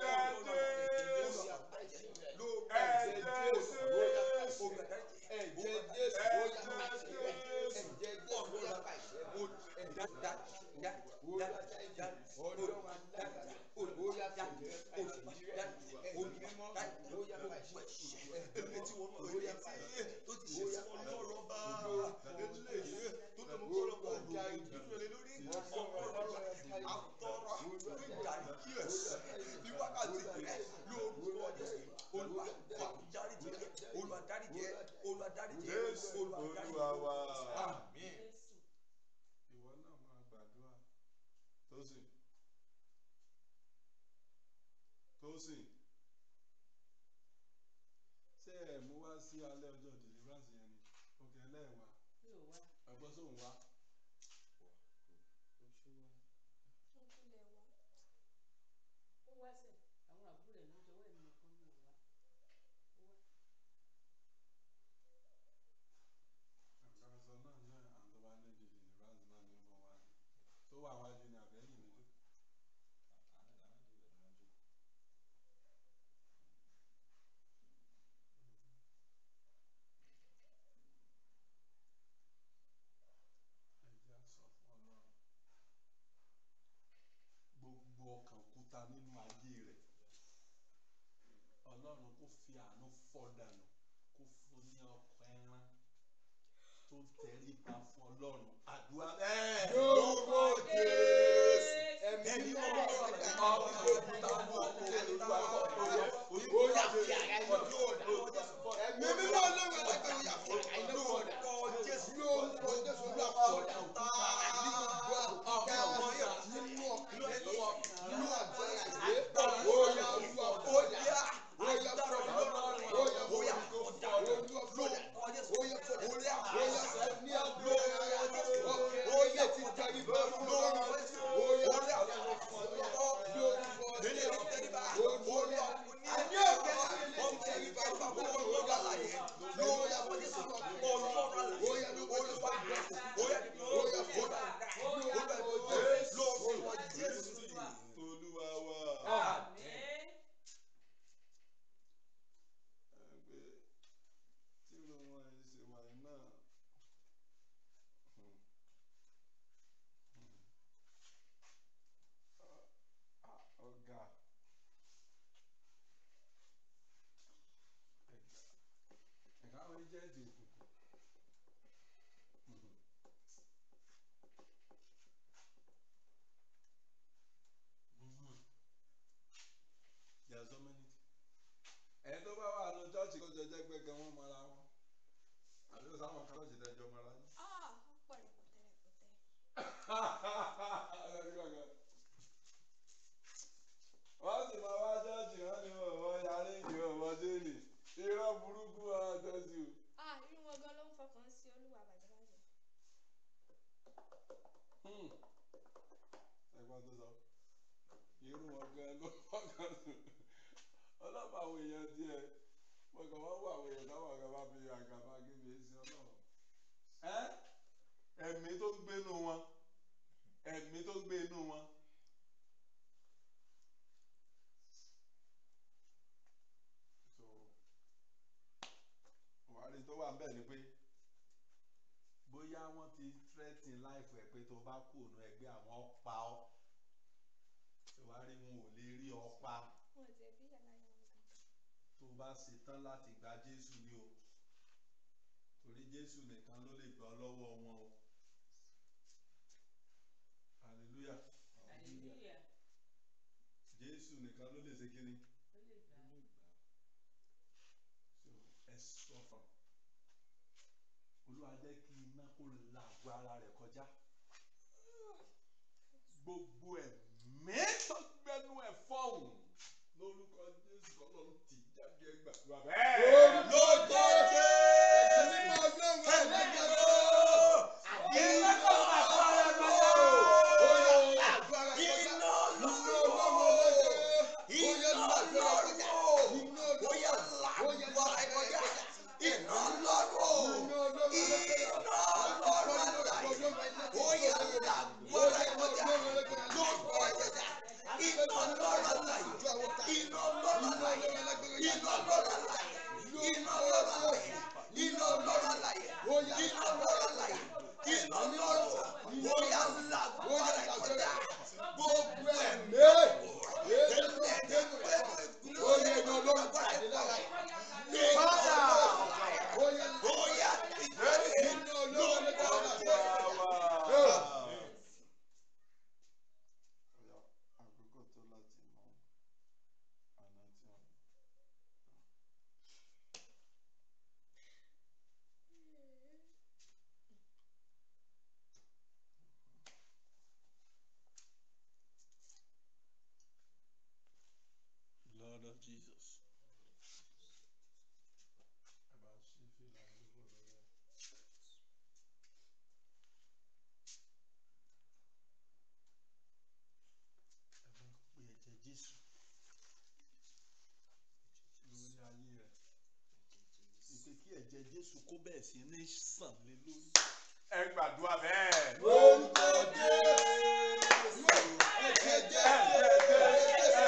Jésù olúwa wa. Àmín. ìwọ náà máa gbàdúrà Tósìn Tósìn ṣé ẹ mú wá sí alẹ́ ọjọ́ deliverance yẹn ni òkè ẹlẹ́ẹ̀wá mi ò wá ẹgbọ́n sóun wá Wọ́n kúnlẹ̀ wá. ó wá sẹ̀ àwọn àbúrò ẹ̀ náà jọwọ́ ẹ̀mí nìkan mi ò wá ó wá àgbàsọ náà náà àwọn tó bá ní di deliverance náà ní ọmọ wa ni tó wà wájú ni àbẹ́yìn nílò ẹjẹ́ sọ fún ọlọ́run gbogbo ọkàn kúta nínú ayé rẹ̀ ọlọ́run kò fi àánú fọ́ dànù kó fún ní ọkọ̀ ẹran tó tẹríba fún ọlọ́run àdúrà bẹ́ẹ̀. Lórúkọ Jésù. ẹ̀mí Ẹ̀mí mímọ́ mímọ́ ọ̀rọ̀ ọ̀rọ̀ ẹ̀mọ́ ẹ̀mọ́ ọ̀rọ̀ òkúta mú ọkọ̀ olúwa kọ́ Ó yà fi àrá iná fọ́ọ̀dà. Ẹ̀mí mímọ́ ọlọ́run alágbèrè ó yà fi àrá iná fọ́ọ̀dà. Jésù Lórúkọ Jésù ló àfọ̀dà. Ní gbogbo àkùkọ ọmọ yẹn nínú ọkàn nínú àgbọ̀ àgbẹ̀. Ó yà olúwa fọ́ọ̀dà. Ó yà fọ́ọ̀dà. Ó yà fọ́ọ̀dà. Olúwa fọ́ọ̀dà. Ó yà fọ́ọ̀dà. Ó yà fọ́ọ̀dà ní àgbọ̀ ọkàn. Ó yà ti tẹríba fún ọlọ́run. Ó yà fọ́ọ̀dà. Lórúkọ Jésù. olúwa wa. àmín ẹgbẹ́ tí ló wọn ẹ̀ ṣe wà yìí náà. Hmm. Hmm. Ah, ọ̀gá ẹ̀ka àwọn ẹjẹ́ǹtì òkùnkùn. Hmm. Hmm. There are so many things ẹni tó bá wà ní chọ́ọ̀chì kó jẹjẹ pé kí wọ́n mọra wọn àbí ó sáwọn chọ́ọ̀chì tẹjọ mọra yín. Ah, ó pọ̀ rẹpẹtẹ rẹpẹtẹ. wọ́n sì máa wá chọ́ọ̀chì wọ́n ní ọ̀wọ́ yarí ìdí ọ̀wọ́ déèlì irọ́ burúkú wọn tẹ́sí o. Ah, irú wọn gan ló ń fọkàn sí olúwa bàjẹ́bàjẹ́. Hmm. ẹ̀gbọ́n tó sọ irú wọn gan ló fọkàn sí ọlọ́pàá àwọn èèyàn díẹ̀ mo kàn wọ́n wọ àwọn èèyàn táwọn kan bá fi àgàbà gébé sí ọlọ́run. ẹ́ ẹ̀mí tó gbé inú wọn ẹ̀mí tó gbé inú wọn. so wàhálì tó wà ń bẹ̀ ni pé bóyá wọ́n ti threaten life ẹ̀ pé tó bá kú òun ẹgbẹ́ àwọn pa ọ́ ìwárí wọn ò lè rí ọ pa Wọn ò tiẹ̀ bí yàrá yẹn wọn kankan. tó bá ṣetán láti gba Jésù ni o torí Jésù nìkan ló lè gbà ọ́ lọ́wọ́ wọn o hallelujah hallelujah Jésù nìkan ló lè ṣe kíni ó lè gbà á. so ẹ sọ fún Olúwa jẹ́ kí iná kó la àgọ́ ara rẹ̀ kọjá gbogbo ẹ̀mí tó gbẹnu ẹ̀ fọ́hùn lórúkọ Jésù Ọlọ́run ti jáde ẹgbàá bẹ́ẹ̀. Lórúkọ Jésù. Ẹ̀mí mímọ́ ọlọ́run alágbèrè. Iná kó la àgọ́ ara rẹ̀ kọjá. Ó yà àgọ́ ara kọjá. Iná ọlọ́run alágbèrè. Ó yà àgọ́ ara kọjá. Iná ọlọ́run. Ó yà àgọ́ ara kọjá. Iná ọlọ́run. Iná ọlọ́run. sí ní sàn lé lórí. ẹ gbàdúrà bẹ́ẹ̀. Orúkọ Jésù. Ẹ̀jẹ̀ Jésù.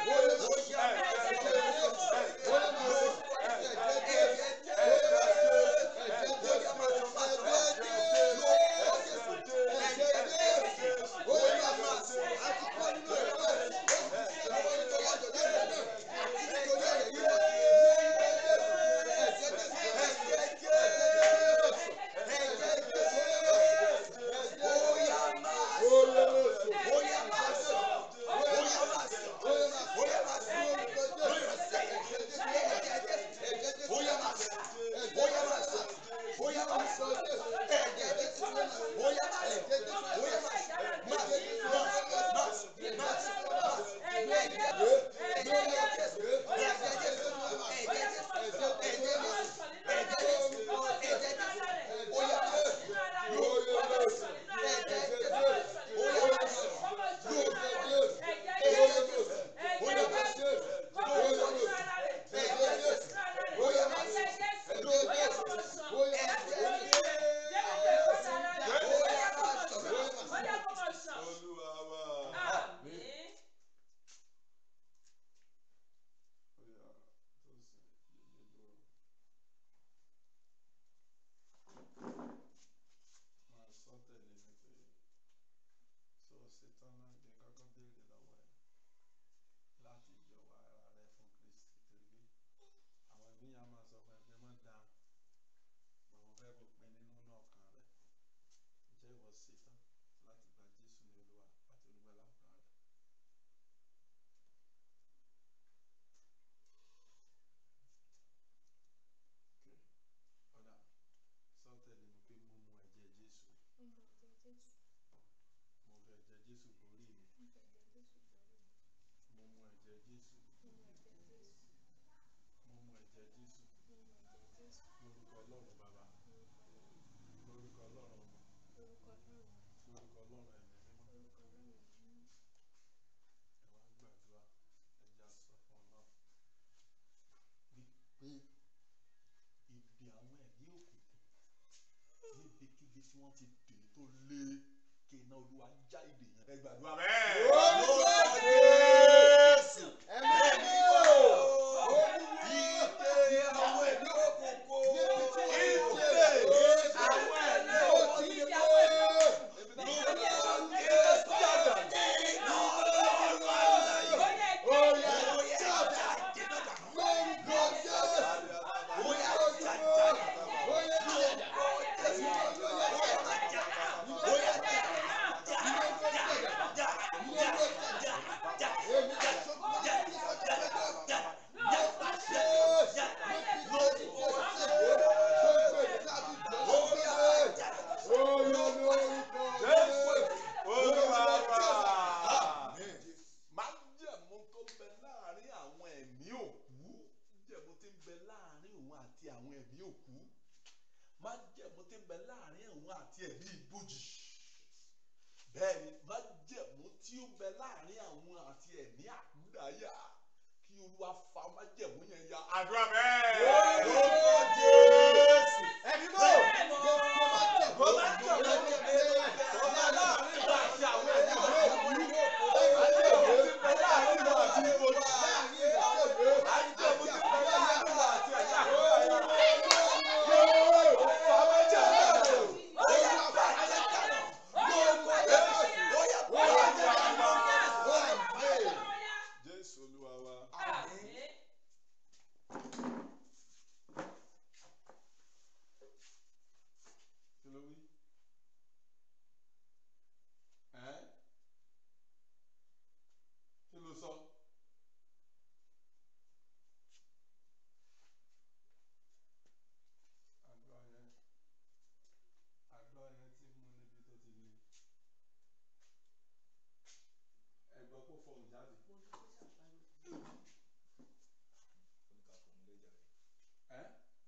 olúwa wa. Oya, tó sì yeye dúró. Máa sọ tẹ̀lé mi pé ṣé o ṣetán náà jẹ́ kọ́kọ́ béèrè lọ́wọ́ ẹ̀ láti jọ̀wọ́ ara rẹ fún Kristi torí àwọn ẹbí yẹn á máa sọ fún ẹ pé má dáhùn bọ̀wọ̀ fẹ́ kó pin nínú náà kan rẹ̀ ǹjẹ́ ìwọ ṣetán láti gba Jésù ní Olúwa àti olùgbàlà ọkàn rẹ̀. Okay. ọ̀dà sọ tẹ̀lé mi pé mo mu ẹ̀jẹ̀ Jésù mo fẹ́ ẹ̀jẹ̀ Jésù borí mi mo mu ẹ̀jẹ̀ Jésù mo mu ẹ̀jẹ̀ Jésù lórúkọ Ọlọ́run bàbá lórúkọ Ọlọ́run ọmọ lórúkọ Ọlọ́run ẹ̀mí mímọ́ ẹ wá gbàdúrà ẹja sọ fún Ọlọ́run wípé ibi àwọn ẹ̀mí òkùnkùn níbikíbi tí wọ́n ti dè é tó lé kí iná Olúwa já ìdè yẹn. ẹ gbàdúrà bẹ́ẹ̀. Orúkọ Jésù. Ẹ̀mí mímọ́. Ìdè àwọn ẹ̀mí òkùnkùn. Ìdè àwọn ẹ̀mí òkùnkùn. Olúwa wa. májẹ̀mú tó ń bẹ láàrin àwọn ẹ̀mí òkú májẹ̀mú tí ń bẹ láàrin òun àti àwọn ẹ̀mí òkú májẹ̀mú tí ń bẹ láàrin òun àti ẹ̀mí ibojì bẹ́ẹ̀ ni májẹ̀mú tí ó ń bẹ láàrin àwọn àti ẹ̀mí àkúdàáyà kí olúwa fa májẹ̀mú yẹn ya. Àdúrà bẹ́ẹ̀. Orúkọ Jésù. Ẹ̀mí mọ́. Jésù Olúwa wa. Kí ló wí? Ẹ́ kí ló sọ? Àdúrà yẹn àdúrà yẹn ti mú níbi tó ti le. Ẹ̀gbọ́n kò fọhùn jáde. Ẹ́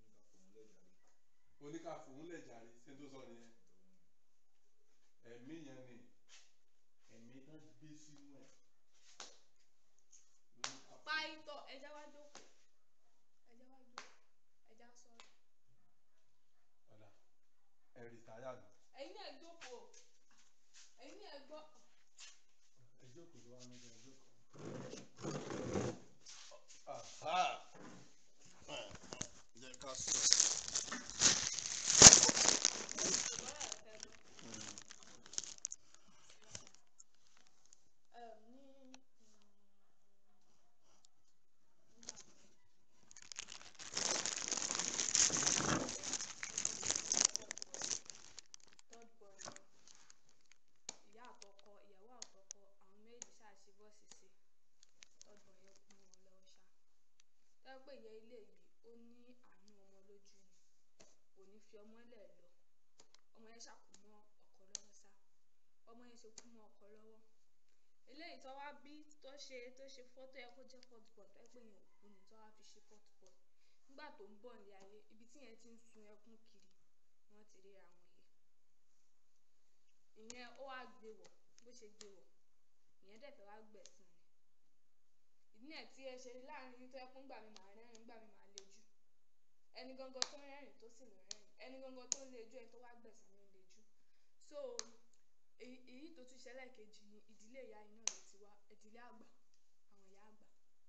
oníkàfòun lẹ̀ jàre ṣé tó sọ nìyẹn. Ẹ̀mí yẹn ni ẹ̀mí tán gbé sínú ẹ̀. Lóníkàfòun. Pàìtọ̀ ẹja wá jókòó. Ẹja wá jókòó. Ẹja sọ̀rọ̀. gbọ́ ẹ jókòó tó wà níbi ẹ jókòó. jẹ́ ká sọ. ìbára ẹ̀ fẹ́ gbọ́. Em, ní mm, third boy wọn ìyá àtọkọ ìyàwó àtọkọ àwọn méjì ṣáàṣì bọ́ọ̀sì sí third boy yẹn kú mọ́ wọn lọ́wọ́ ṣá tẹ́wọ́ pé ìyá ilé yìí ó ní àánú ọmọ lójú ni kò ní fi ọmọ lẹ̀ lọ ọmọ yẹn ṣàkó mọ́ ọkọ lọ́wọ́ sá ọmọ yẹn ṣe kú mọ́ ọkọ lọ́wọ́ eléyìí tó wá bí tó ṣe tó ṣe fọ́tò ẹ kó jẹ́ fourth born tó ẹ pé yẹn òkú ni tó wá fi ṣe fourth born nígbà tó ń bọ̀ ní ayé ibi tí yẹn ti ń sun ẹkún kiri ni wọ́n ti ríra wọn yìí ìyẹn ó wá gbé wọ̀ bó ṣe gbé wọ̀ ìyẹn dẹ̀ fẹ́ wá gbẹ̀sán ni ìdí náà tí ẹ ṣe láàrin tó ẹkún gbà mí màá rẹ́rìn gbà mí màá lejú ẹni gangan tó ń rẹ́rìn tó sì lọ rẹ́rìn ẹni gangan tó ń lejú ẹni tó wá gbẹ̀sán ló ń lejú so èyí èyí tó tún ṣẹlẹ̀ kejì ni ìdílé ìyá iná ló ti wá ìdílé àgbà àwọn ìyá àgbà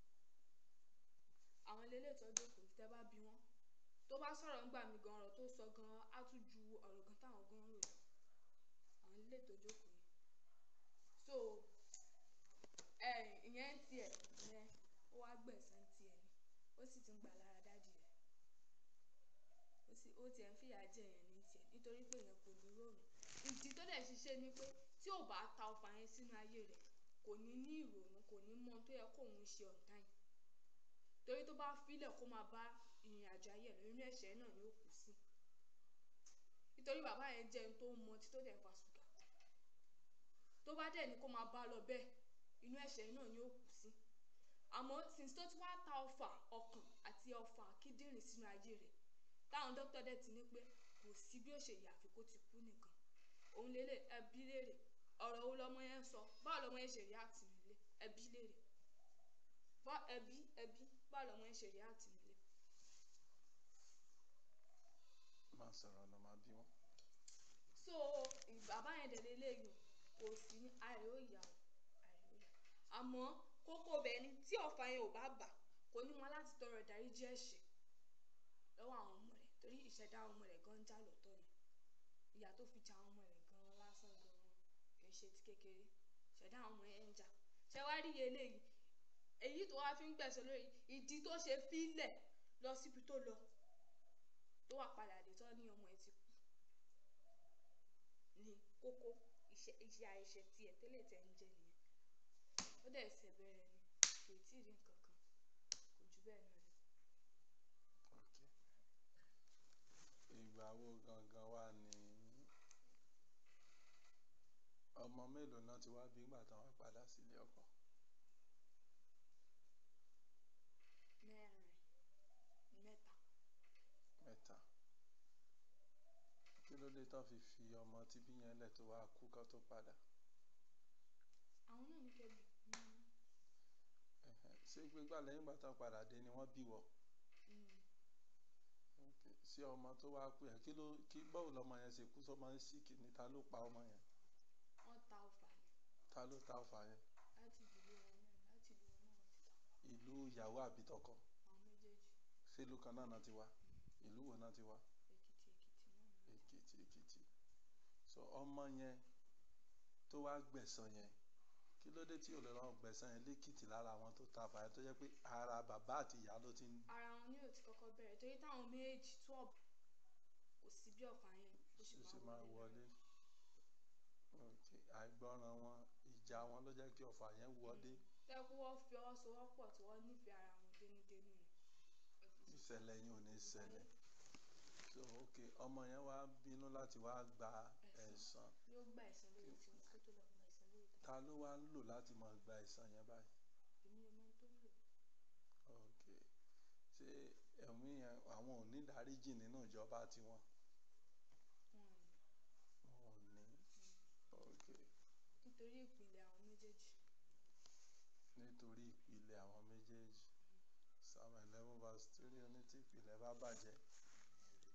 àwọn lélẹ̀ tó jókòó tẹ́ bá bí wọ́n tó bá sọ̀rọ̀ ńgbà mí gan ọ̀rọ̀ tó sọ gan á tún ju ọ̀rọ̀ gan táwọn gan rò lọ àwọn lélẹ̀ tó jókòó yìí so ẹ ìyẹn ń tiẹ̀ yẹn ó wá gbẹ̀sán tiẹ̀ ni ó sì ti ń gbà lára dádì rẹ̀ ó sì ó tiẹ̀ ń fìyà jẹ yẹn ní tiẹ̀ nítorí pé yẹn kò ní ròrùn ìdí tó dẹ̀ ṣiṣẹ́ ni pé tí ò bá ta ọfà yẹn sínú ayé rẹ̀ kò ní ní ìrònú kò ní mọ ohun tó yẹ kóun ṣe ọ̀tá yìí torí tó bá filẹ̀ kó máa bá ìrìn àjò ayé rẹ̀ nínú ẹ̀ṣẹ̀ náà ni ó kù sí nítorí bàbá yẹn jẹ́ ẹni tó ń mọtí tó dẹ̀ ń fa ṣúgà tó bá dẹ̀ ní kó máa bá lọ bẹ́ẹ̀ inú ẹ̀ṣẹ̀ náà ni ó kù sí àmọ́ since tó ti wá ta ọfà ọkàn àti ọfà kíndìnrín sínú ayé rẹ̀ táwọn dókítà dẹ̀ ti ní pé kò sí bí ó ṣe yà àfi kó ti kú nìkan òun lélẹ̀ ẹbí léèrè ọ̀rọ̀ wo lọmọ yẹn sọ báwo lọmọ yẹn ṣe rí àtìmílé ẹbí léèrè bá ẹbí ẹbí báwo lọmọ yẹn ṣe rí àtìmílé. máa sọ̀rọ̀ lọ máa bí wọn. so bàbá yẹn dẹ̀ lélẹ́yìn kò sí ní àìrí òyà o àìrí òyà àmọ́ kókó bẹ́ẹ̀ ni tí ọ̀fà yẹn ò bá bà kò ní wọn láti tọrọ ìdáríjì ẹ̀ṣẹ̀ lọ́wọ́ àwọn ọmọ rẹ̀ torí ìṣẹ̀dá ọmọ rẹ̀ gan já lọ́tọ̀ ni ìyà tó fi ja àwọn ọmọ rẹ̀ gan lásán gan kì í ṣe ti kékeré ìṣẹ̀dá àwọn ọmọ yẹn ń jà ṣé wàá rí eléyìí èyí tó wá fi ń gbẹ̀sẹ̀ lórí ìdí tó ṣe fílẹ̀ lọ síbi tó lọ tó wà padà dé tán ní ọmọ ẹ̀ ti kú ní kókó iṣẹ́ iṣẹ́ àìṣe tiẹ̀ tẹ́lẹ̀ tẹ́ ń jẹ nìyẹn ó dẹ̀ ṣẹ̀ bẹ̀rẹ̀ ni kò tí ì rí nǹkan kan kò jù bẹ́ẹ̀ náà lọ. ok ìgbà wo gangan wà ní ọmọ mélòó náà ti wá bí nígbà táwọn padà sílé ọkọ mẹ́rin mẹ́ta mẹ́ta kí ló dé tán fi fi ọmọ tíbí yẹn lẹ̀ tó wá kú kán tó padà àwọn náà ní kẹ́bi Ẹhẹ́, ṣé gbégbá lẹ́yìn ìgbà tán padà dé ni wọ́n bí wọ ok ṣé ọmọ tó wá kú yẹn kí ló kí báwo lọmọ yẹn ṣe kú sọmọ ń síkì ní ta ló pa ọmọ yẹn wọ́n ta ọfà ni ta ló ta ọfà yẹn láti ìdílé wọn náà láti ìlú wọn náà wọ́n ti ta ìlú ìyàwó àbí tọkọ àwọn méjèèjì sílùú kan náà náà ti wá ìlú wo náà ti wá èkìtì èkìtì náà ni wọ́n èkìtì èkìtì so ọmọ yẹn tó wá gbẹ̀san yẹn kí ló dé tí ò lè lọ gbẹ̀san yẹn lẹ́kìtì lára àwọn tó ta fàyẹ tó jẹ́ pé ara bàbá àti ìyá ló ti ń ara wọn ní òtí kọ́kọ́ bẹ̀rẹ̀ torí táwọn méjì tó ọ̀bù kò sí bí ọ̀fà yẹn ó sì ṣe máa máa wọlé ok àìgbọràn wọn ìjà wọn ló jẹ́ kí ọ̀fà yẹn wọlé tẹ́kú wọ́n fi ọwọ́ sowọ́pọ̀ tí wọ́n nífẹ̀ẹ́ ara wọn dénúdénú ni ìṣẹ̀lẹ̀ yìí ò ní ṣẹlẹ̀ so ok ọmọ yẹn wá bínú láti wá gba ẹ̀san yóò gba ẹ̀san lórí tiwọn kó tó lọ gba ẹ̀san lórí tiwọn ta ló wá ń lò láti máa gba ẹ̀san yẹn báyìí èmi ọmọ tó ń lò ok ṣé ẹ̀mí yẹn àwọn ò ní dáríjì nínú ìjọba tiwọn wọn ni wọn ò ní ok nítorí ìpìlẹ̀ àwọn méjèèjì nítorí ìpìlẹ̀ àwọn méjèèjì psalm eleven verse three oní tí ìpìlẹ̀ bá bàjẹ́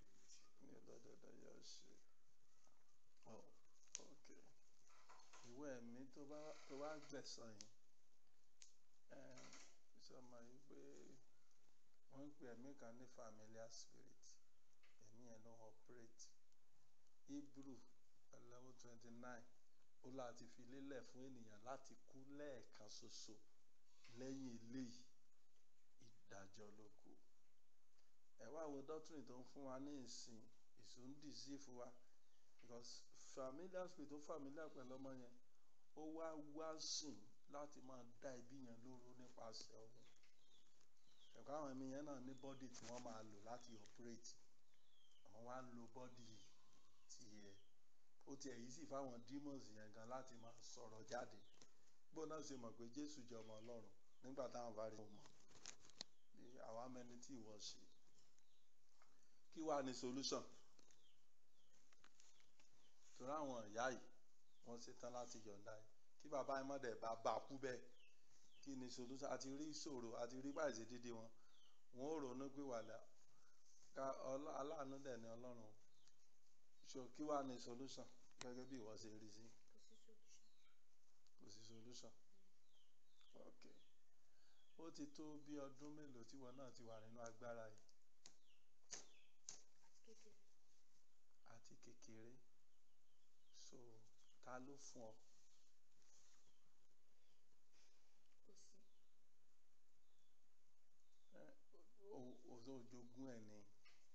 ní olódodo yóò ṣe oh ok ìwé tó bá tó bá gbẹ̀sán yìí ẹ̀ sọmọ yìí pé wọ́n ń pè ẹ̀mí kan ní familiar spirit ẹ̀mí yẹn ló ń operate hebrew eleven twenty nine ó láti fi lélẹ̀ fún ènìyàn láti kú lẹ́ẹ̀kan ṣoṣo lẹ́yìn eléyìí ìdájọ́ ló kù ẹ wá wo doctrine tó ń fún wa ní ìsìn ìsún deceive wa because familiar spirit tó familiar pẹ̀lú ọmọ yẹn ó wá wá sìn láti máa dá ẹbí yẹn lóró nípasẹ̀ ọ̀hún ẹ̀kọ́ àwọn ẹ̀mí yẹn náà ní bọ́dì tí wọ́n máa lò láti operate àwọn wá ń lo bọ́dì tiẹ̀ ó tiẹ̀ yìí sì fáwọn demons yẹn gan láti máa sọ̀rọ̀ jáde bó náà ṣe mọ̀ pé jésù jẹ́ ọmọ ọlọ́run nígbà táwọn bá rí wọn mọ̀ bí àwa mẹni tí ìwọ ṣe kí wàá ní solution torí àwọn ìyá yìí wọ́n ṣetán láti yọ̀ǹda yìí kí bàbá yẹn mọ̀ dẹ̀ bá bá a kú bẹ́ẹ̀ kí ni solution àti rí ìṣòro àti rí báyìí ṣe dídí wọn wọn ò ronú pé wàdà ká ọlọ́- aláàánú dẹ̀ ni ọlọ́run so kí wàá ní solution gẹ́gẹ́ bí ìwọ ṣe rí sí kò sí solution. kò sí solution ok ó ti tó bí ọdún mélòó tí wọn náà ti wà nínú agbára yìí àti kékeré àti kékeré so ta ló fún ọ kò sí ẹ o o tó jogún ẹ ni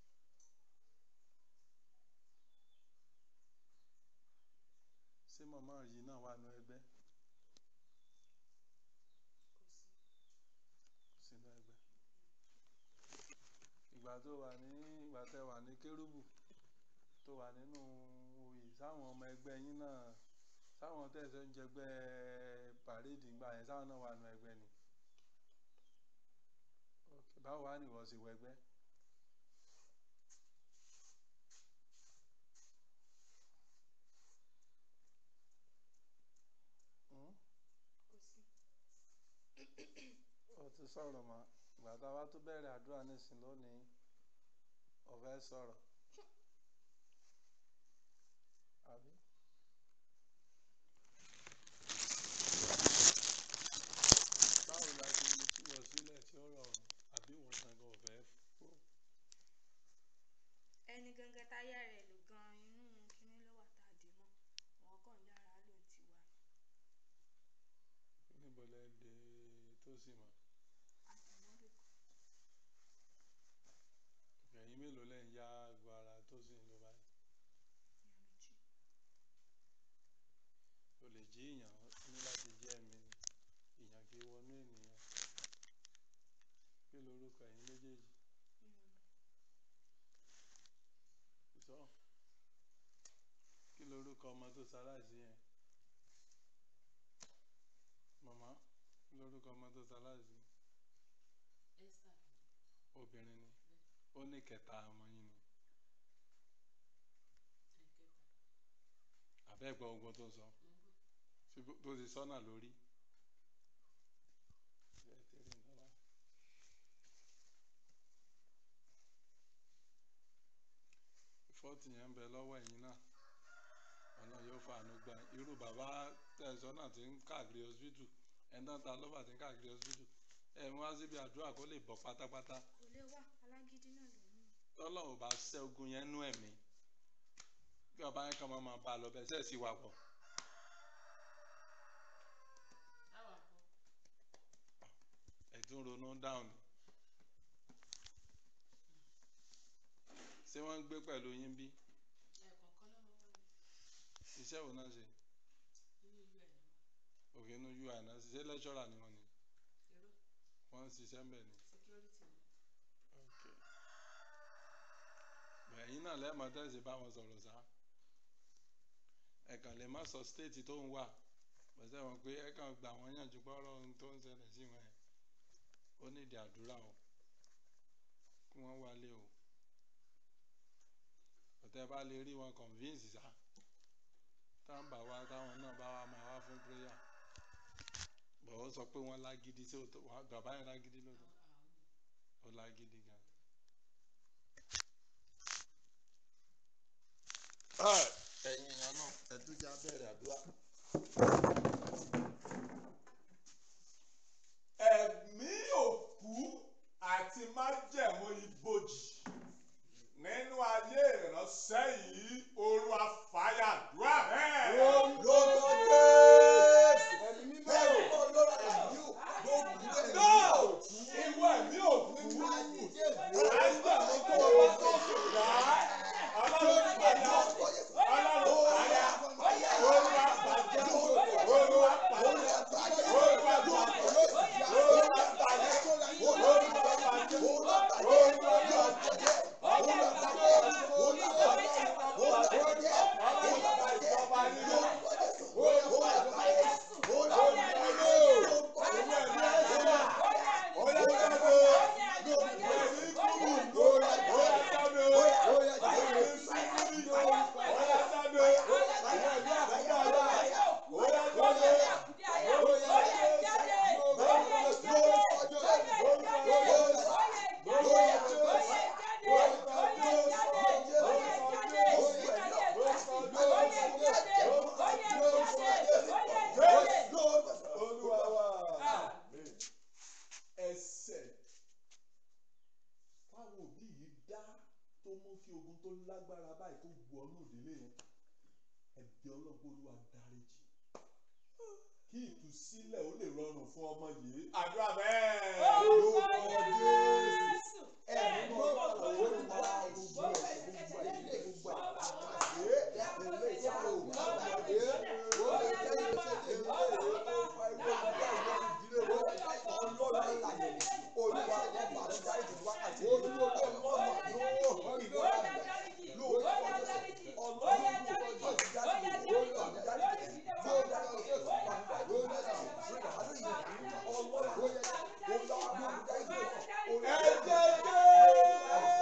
ṣé màmá yìí náà wà nínú ẹgbẹ́ kò sí sínú ẹgbẹ́ ìgbà tó wà ní ìgbà tẹ wà ní kérúbù tó wà nínú oyè sáwọn ọmọ ẹgbẹ́ yín náà sáwọn tẹ̀sán ń jẹgbẹ́ pàréèdì ńgbà yẹn sáwọn náà wà nínú ẹgbẹ́ ni ok báwo wá ní ìwọ sí wẹgbẹ́ Hmm? kò sí ó ti sọ̀rọ̀ mọ́ ìgbà tá a bá tún bẹ̀rẹ̀ àdúrà nísìn lónìí ó fẹ́ sọ̀rọ̀ àbí. báwo la ṣe lè túwọ̀ sílẹ̀ tí ó rọrùn àbí ìwọ̀n gangan ò fẹ́ kó ẹni gangan táyà rẹ̀ lò gan inú kinní ló wà tá a dì mọ́ wọn kàn yára ló ń tiwa níbo lẹ dé tó sì mọ̀ àtìmọ́lò ẹ̀yin mélòó lẹ́ ń yá agbo ara tó sì ń lò báyìí ìyá méjì o lè jí ìyàn ní láti jẹ́ ẹ̀mí ni ìyàn kì í wọnú ènìyàn kí lorúkọ ẹ̀yin méjèèjì nínú sọ kí lorúkọ ọmọ tó ṣaláìsí yẹn màmá kí lorúkọ ọmọ tó ṣaláìsí Esther obìnrin ni ó ní kẹta ọmọ yín ni ẹ̀kẹta àbẹ́ẹ̀gbọ́ ogun tó sọ mo gbọ́ ṣé bó bó ti sọ́nà lórí. Bẹ́ẹ̀ ti rí nǹkan báyìí. fọ́ọ̀tì yẹn ń bẹ lọ́wọ́ ẹ̀yin náà ọ̀nà yóò fàánú gbà yín. irú bàbá tẹ̀sán náà ti ń káàkiri hospital ẹ̀ńdá ta lọ́ba ti ń káàkiri hospital ẹ̀ ń wá síbi àdúrà kó lè bọ̀ pátápátá kò lè wà alágídí náà lòun náà tọ́lọ̀ ò bá ṣẹ́ ogun yẹn nú ẹ̀mí kí ọba yẹn kàn máa máa bá a lọ bẹ́ẹ̀ sẹ́ẹ̀ sí wa pọ̀ táwa kọ́ ẹ̀tún ronú dáhùn ni ṣé wọ́n ń gbé pẹ̀lú yín bí ẹ̀ẹ̀kọ̀ọ̀kan náà mo wọ́n iṣẹ́ wo náà ṣe nínú ìlú ẹ̀ náà òkè inú ui náà ṣiṣẹ́ lẹ́ṣọ́rà ni wọ́n ni èrò wọ́n ń ṣiṣẹ́ ń bẹ̀ ni. security ni ok ẹ̀yin náà lẹ́ẹ̀mọ́ tẹ̀sí bá wọn sọ̀rọ̀ sá ẹ̀kan lè má sọ stéètì tó ń wà pẹ̀sẹ̀ wọn pé ẹ̀kan gbà wọ́n yànjú pọ́rọ̀ ohun tó ń ṣẹlẹ̀ sí wọn ẹ̀ ó nídìí àdúrà o kí wọ́n wálé o ọ̀tẹ́ bá lè rí wọn convince sá táwọn bá wá táwọn náà bá wá máa wá fún prayer bọ̀ ó sọ pé wọ́n lágídí sí òtò bàbá yẹn lágídí lóòótọ́ àwọn ó lágídí gan. ẹ̀yin èèyàn náà ẹ tún já bẹ̀rẹ̀ àdúrà ẹ̀mí òkú àti májẹ̀mú ibojì nínú ayé ìránṣẹ́ yìí oru afáyàdúrà bẹ́ẹ̀. lórúkọ jésù ẹ̀mí mímọ́ ò lọ́ra ẹ̀mí ò lórúkọ náà ẹ̀mí ìwọ ẹ̀mí òkú nínú ayé májẹ̀mú tó o bá tó ṣùgbà ọlọ́run padà ọlọ́run padà oru apàjẹ́ oru apàjẹ́ oru apàjẹ́ oru apàjẹ́. Olúwa wa ẹsẹ̀ táwọn òbí yìí dá tó mú kí ogun tó lágbára báyìí kó gbọ́ ọ́nù ìdílé yẹn ẹ̀bí ọlọ́gbọ́n olúwa dáríjì kí ìtúsílẹ̀ ó lè rọrùn fún ọmọ yìí àdúrà bẹ́ẹ̀. Orúkọ Jésù. ẹ̀mí mọ́ ọ̀pọ̀lọpọ̀ olúwa gbogbo ẹ̀ gbogbo ẹ̀ ilé gbogbo ẹ̀ àgbàdé ilé ìyàwó àgbàdé wọ́n lè jẹ́ ìgbésẹ̀ ilé ìwé tó fa ìwé ìgbà ìwé ìdílé wọ́n ọlọ́run ìlànà olúwa ọba àdúrà ìdìbò wákàtí olúwa ọlọ́run àdúrà ìwọ àgbà lórúkọ jésù ọlọ́run lórúkọ jésù jáde lórúkọ jáde yóò dára jésù pàǹpà yóò dára jésù àdúrà ìdìbò ọlọ́run olúwa olúwa jáde ẹ̀jẹ̀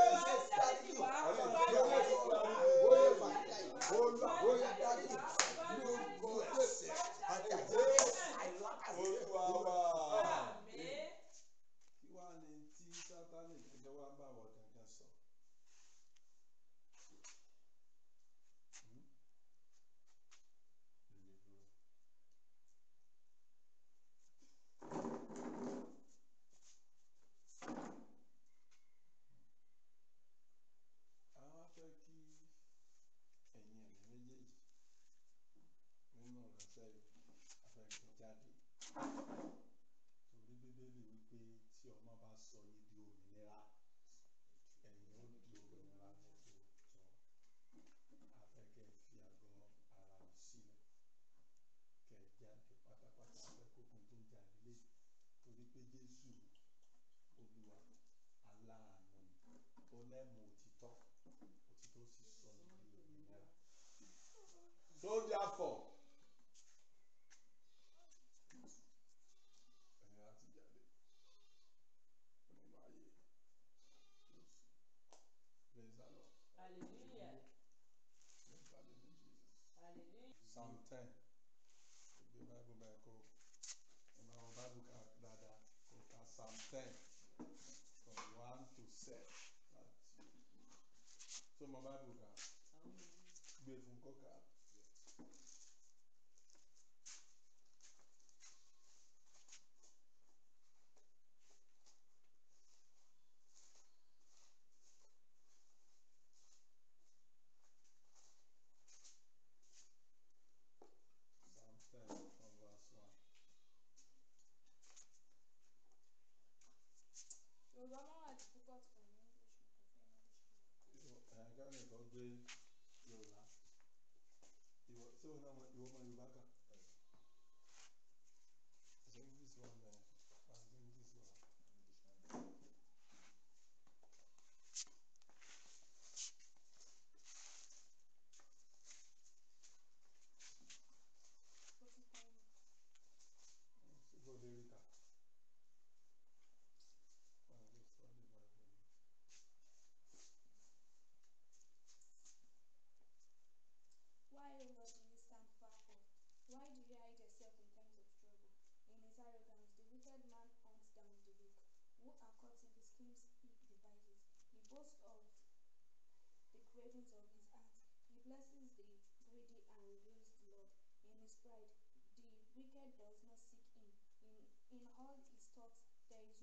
olúwa wa. kí wàá ní tí sátánì gẹ́gẹ́ wá bá wọ gangan sọ. Hmm? Deliver. àwọn fẹ́ kí ẹ̀yin ẹ̀mí méjèèjì nínú ìránṣẹ́ yìí afẹ́kẹ́ jáde torí bíbélì wípé tí ọmọ bá sọ yín di òmìnira ẹ̀yin ó di òmìnira tòótọ́ afẹ́kẹ́ fi àgọ́ ara yìí sílẹ̀ kẹ́ ẹ jáde pátápátá afẹ́kókun tó ń jà nílé torí pé jésù olúwa aláàánú ni ó lẹ́mu òtítọ́ òtítọ́ sì sọ ní di òmìnira. so therefore ẹ̀yin láti jáde nínú ayé Jésù. Praise the Lord. Hallelujah. Praise the living Jesus. Hallelujah. Psalm ten. Ìgbé Bible bẹ́ẹ̀ kó ìmọ̀ àwọn Bible ká dáadáa kó ka Psalm ten from one to seven láti. Tó mọ Bible ká gbé fún kọ́kà. Psalm ten from verse one. Yorùbá máa wà difficult for me English mo kò fẹ́ English. Ìwọ ẹ̀ka nìkan gbé Yorùbá. Ìwọ tí òun náà mọ ìwọ mọ Yorùbá kà. Ṣé English wà bẹ́ẹ̀? Àti English wà. Ó ti tán mi. Síbò lè rí kà. Wọ́n á lè sọ ní Bible ni. Why, O Lord, do you stand far off? Why do you hide yourself in times of trouble? In his arrogance, the wicked man hunts down the weak. Who are caught in the schemes he devises. He boasts of the cravings of his heart. He blesses the greedy and reveals the Lord. In his pride,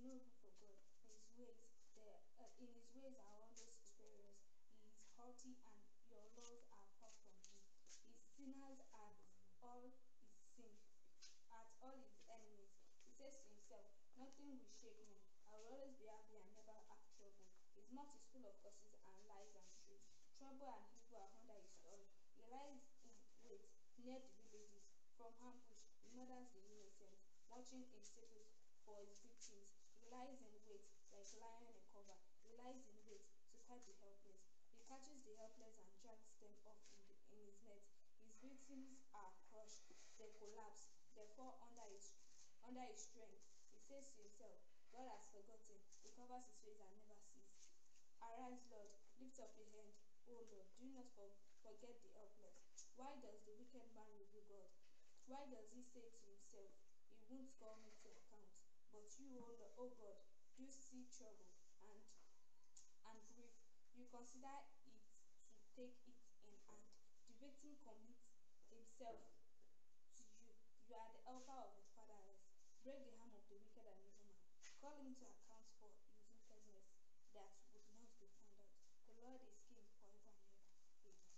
no room for God. His ways, there, uh, in his ways are always superiors. He is haughty and your laws are far from him. His sinners at all his sin, at all his enemies. He says to himself, Nothing will shake me. I will always be happy and never have trouble. His mouth is full of curses and lies and truth. Trouble and evil are under his tongue. He lies in wait near the villages. From ambush, he murders the innocent, watching in secret for his victims. He lies in wait like lion in cover. He lies in wait to catch the helpless. He catches the helpless and drags them off in, the, in his net. His victims are crushed, they collapse, they fall under his under his strength. He says to himself, God has forgotten. He covers his face and never sees. Arise, Lord, lift up your hand. O Lord, do not for, forget the helpless. Why does the wicked man review God? Why does he say to himself, He won't call me to account? But you, O, Lord, o God, do see trouble and and grief. You consider it to take it in hand. The victim commits himself to you. You are the helper of the fatherless. Break the arm of the wicked and evil man. Call him to account for his wickedness that would not be found out. The Lord is king forever and ever. Amen.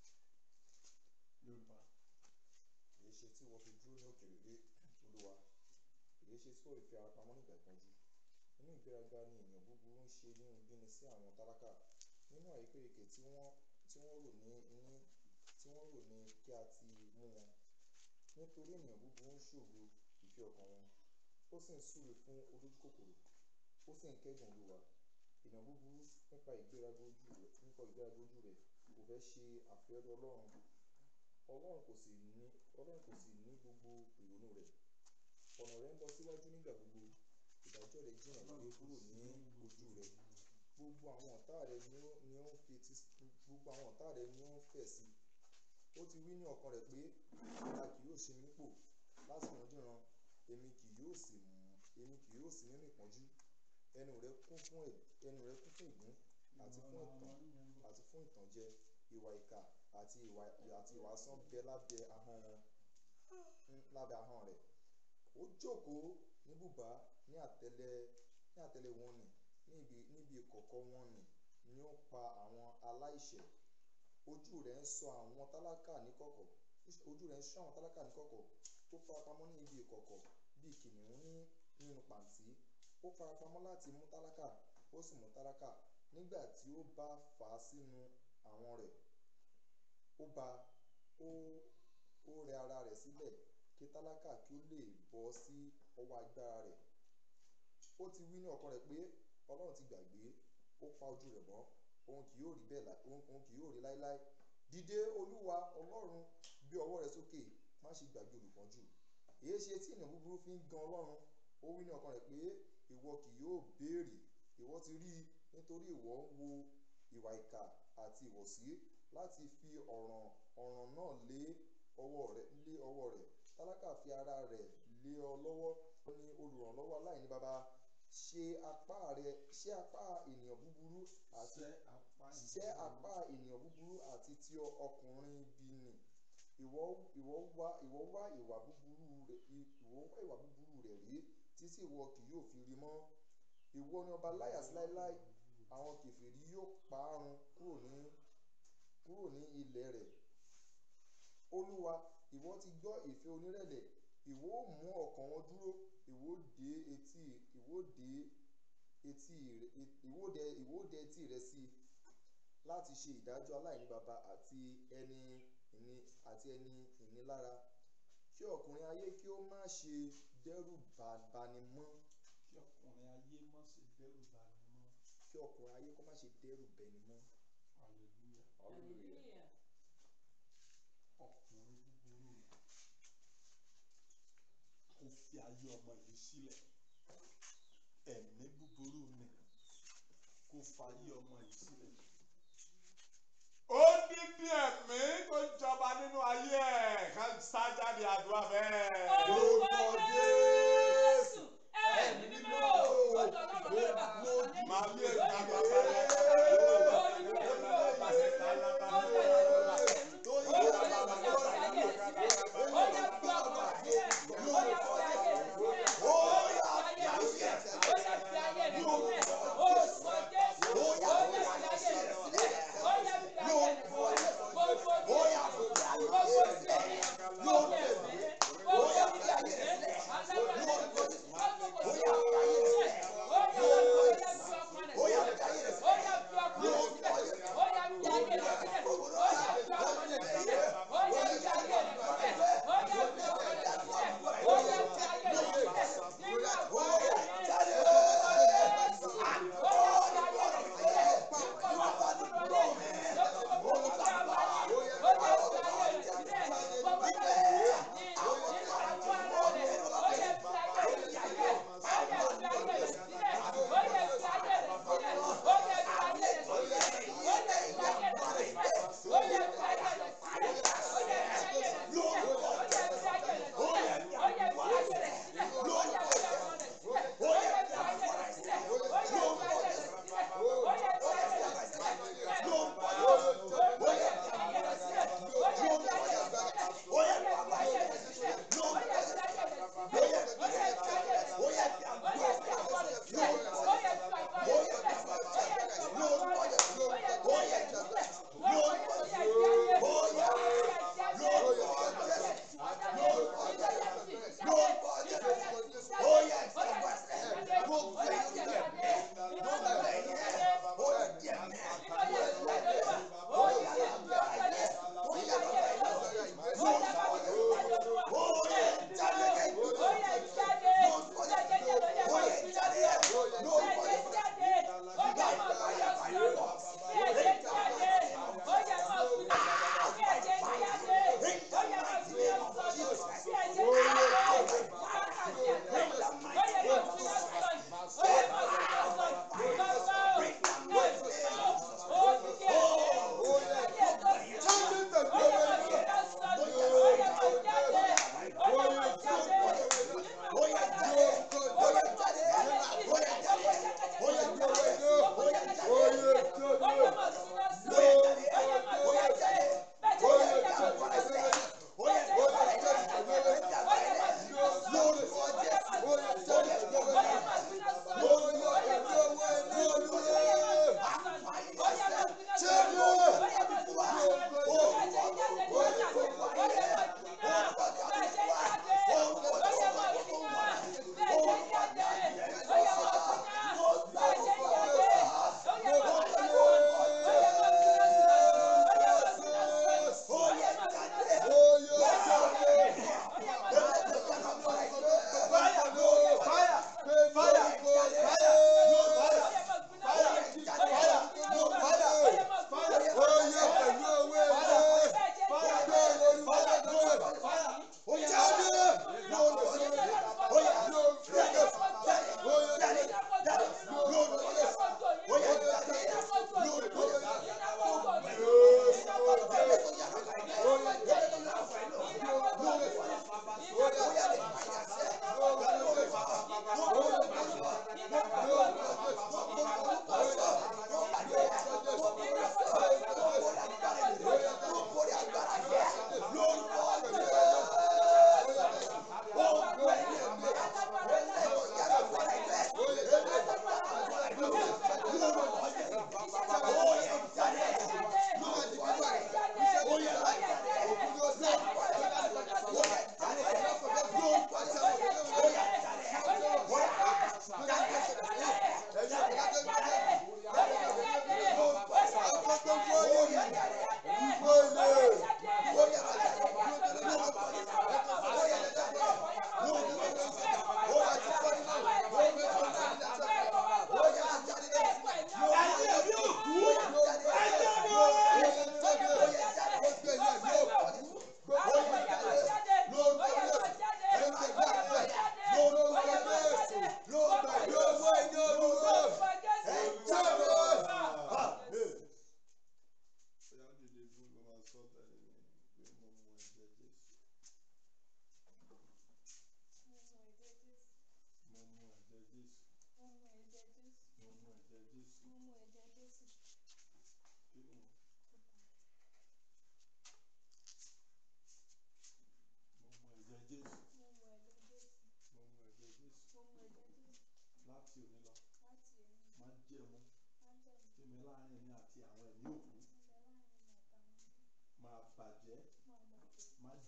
yorùbá èyí ṣe tí wọ́n fi dúró ní òkèèrè lé olúwa èyí ṣe tí wọ́n fi ara pamọ́ nígbà ìpọ́njú nínú ìgbéraga ni ènìyàn búburú ń ṣe nínú bíni sí àwọn tálákà nínú àìpérekè tí wọ́n tí wọ́n rò ní ní tí wọ́n rò ní kí a ti mú wọn nítorí ènìyàn búburú ń ṣògo ìfẹ́ ọkàn wọn ó sì ń súre fún olójúkòkòrò ó sì ń kẹ́gàn olúwa ènìyàn búburú nípa ìgbéraga ojú rẹ̀ nípa ìgbéraga ojú rẹ̀ kò fẹ́ ṣe àfẹ́rẹ́ ọlọ́run ọlọ́run kò sì ní ọlọ́run kò sì ní gbogbo ìrònú rẹ̀ ọ̀nà rẹ̀ ń lọ síwájú nígbà gbogbo ìdájọ́ rẹ̀ jìnnà gbé kúrò ní ojú rẹ̀ gbogbo àwọn ọ̀tá rẹ̀ ni ó ni ó ń fetí gbogbo àwọn ọ̀tá rẹ̀ ni ó ń fẹ̀ sí ó ti wí ní ọkàn rẹ̀ pé a kì yóò ṣe mí nípò láti ìrandíran èmi kì yóò sì mú èmi kì yóò sí nínú ìpọ́njú ẹnu rẹ̀ kún fún ẹ̀- ẹnu rẹ̀ kún fún ìgún àti fún ìtàn àti fún ìtànjẹ ìwà ìkà àti ìwà àti ìwà asán bẹ lábẹ́ ahọ́n wọn ń- lábẹ́ ahọ́n rẹ̀ ó jókòó ní bùbá ní àtẹ́lẹ ní àtẹ́lẹ wọn nì níbi níbi ìkọ̀kọ̀ wọn nì ni ó pa àwọn aláìṣẹ̀ ojú rẹ̀ ń sọ àwọn tálákà níkọ̀kọ̀ ojú rẹ̀ ń sọ àwọn tálákà níkọ̀kọ̀ ó farapamọ́ ní ibi ìkọ̀kọ̀ bíi kìnìún ní nínú pàǹtí ó farapamọ́ láti mú tálákà ó sì mú tálákà nígbà tí ó bá fà á sínú àwọn rẹ̀ ó ba ó ó rẹ ara rẹ̀ sílẹ̀ kí tálákà kí ó lè bọ́ sí ọwọ́ agbára rẹ̀ ó ti wí ní ọkàn rẹ̀ pé ọlọ́run ti gbàgbé ó pa ojú rẹ̀ mọ́ òun kì yóò rí bẹ́ẹ̀ lá òun òun kì yóò rí láéláé dìde olúwa ọlọ́run gbé ọwọ́ rẹ̀ sókè má ṣe gbàgbé olùpọ́njú èyí ṣe tí ènìyàn búburú fi ń gan ọlọ́run ó wí ní ọkàn rẹ̀ pé ìwọ kì yóò béèrè ìwọ ti rí i nítorí ìwọ ń wo ìwà ìkà àti ìwọ̀sí láti fi ọ̀ràn ọ̀ràn náà lé ọwọ́ rẹ̀ lé ọwọ́ rẹ̀ tálákà fi ara rẹ̀ lé ọ lọ́wọ́ ó ní olùrànlọ́wọ́ aláìní baba ṣe apá rẹ̀ ṣe apá ènìyàn búburú àti ṣẹ́ apá ṣẹ́ apá ènìyàn búburú àti ti ọkùnrin ibi nì ìwọ ìwọ wá ìwọ wá ìwà búburú rẹ̀ ìwọ wá ìwà búburú rẹ̀ rí títí ìwọ kì yóò fi rí mọ́ ìwọ ni ọba láyà sí láéláé àwọn kèfèrí yóò parun kúrò ní kúrò ní ilẹ̀ rẹ̀ olúwa ìwọ ti gbọ́ ìfẹ́ onírẹ̀lẹ̀ ìwọ ó mú ọkàn wọn dúró ìwọ ó dé etí ìwọ ó dé etí rẹ̀ ìwọ ó dẹ ìwọ ó dẹ etí rẹ̀ sí i láti ṣe ìdájọ́ aláìní baba àti ẹni ìní àti ẹni ìnilára kí ọkùnrin ayé kí ó má ṣe dẹ́rù bà- bani mọ́ kí ọkùnrin ayé má ṣe dẹ́rù bani mọ́ kí ọkùnrin ayé kó má ṣe dẹ́rù bẹni mọ́ hallelujah hallelujah ọkùnrin búburú kò fi ayé ọmọ yìí sílẹ̀ ẹ̀mí búburú ni kò fàyè ọmọ yìí sílẹ̀. ó dídí ẹ̀mí tó jọba nínú ayé ẹ̀ ká sájáde àdúrà bẹ́ẹ̀. Orúkọ Jésù, ẹ̀mí mímọ́, ó jọ lọ́rọ̀ lọ́rọ̀ bá tó wà lẹ́yìn. Màá lé Lórí ìgbà ẹ̀mí bàbá mímọ́, rẹ̀. lórí ẹ̀mí mímọ́, ó pàṣẹ fún ẹ̀mí, ó yá ìyàwó wa pẹ̀lú. Ó yá lè fi àwọn ayé ẹ̀ sílẹ̀. Ó yá fi ọkọ̀ rẹ̀ sílẹ̀. Ó yá fi ayé ẹ̀ sílẹ̀. Ó yá fi ayé ẹ̀ sílẹ̀. Ó yá fi ayé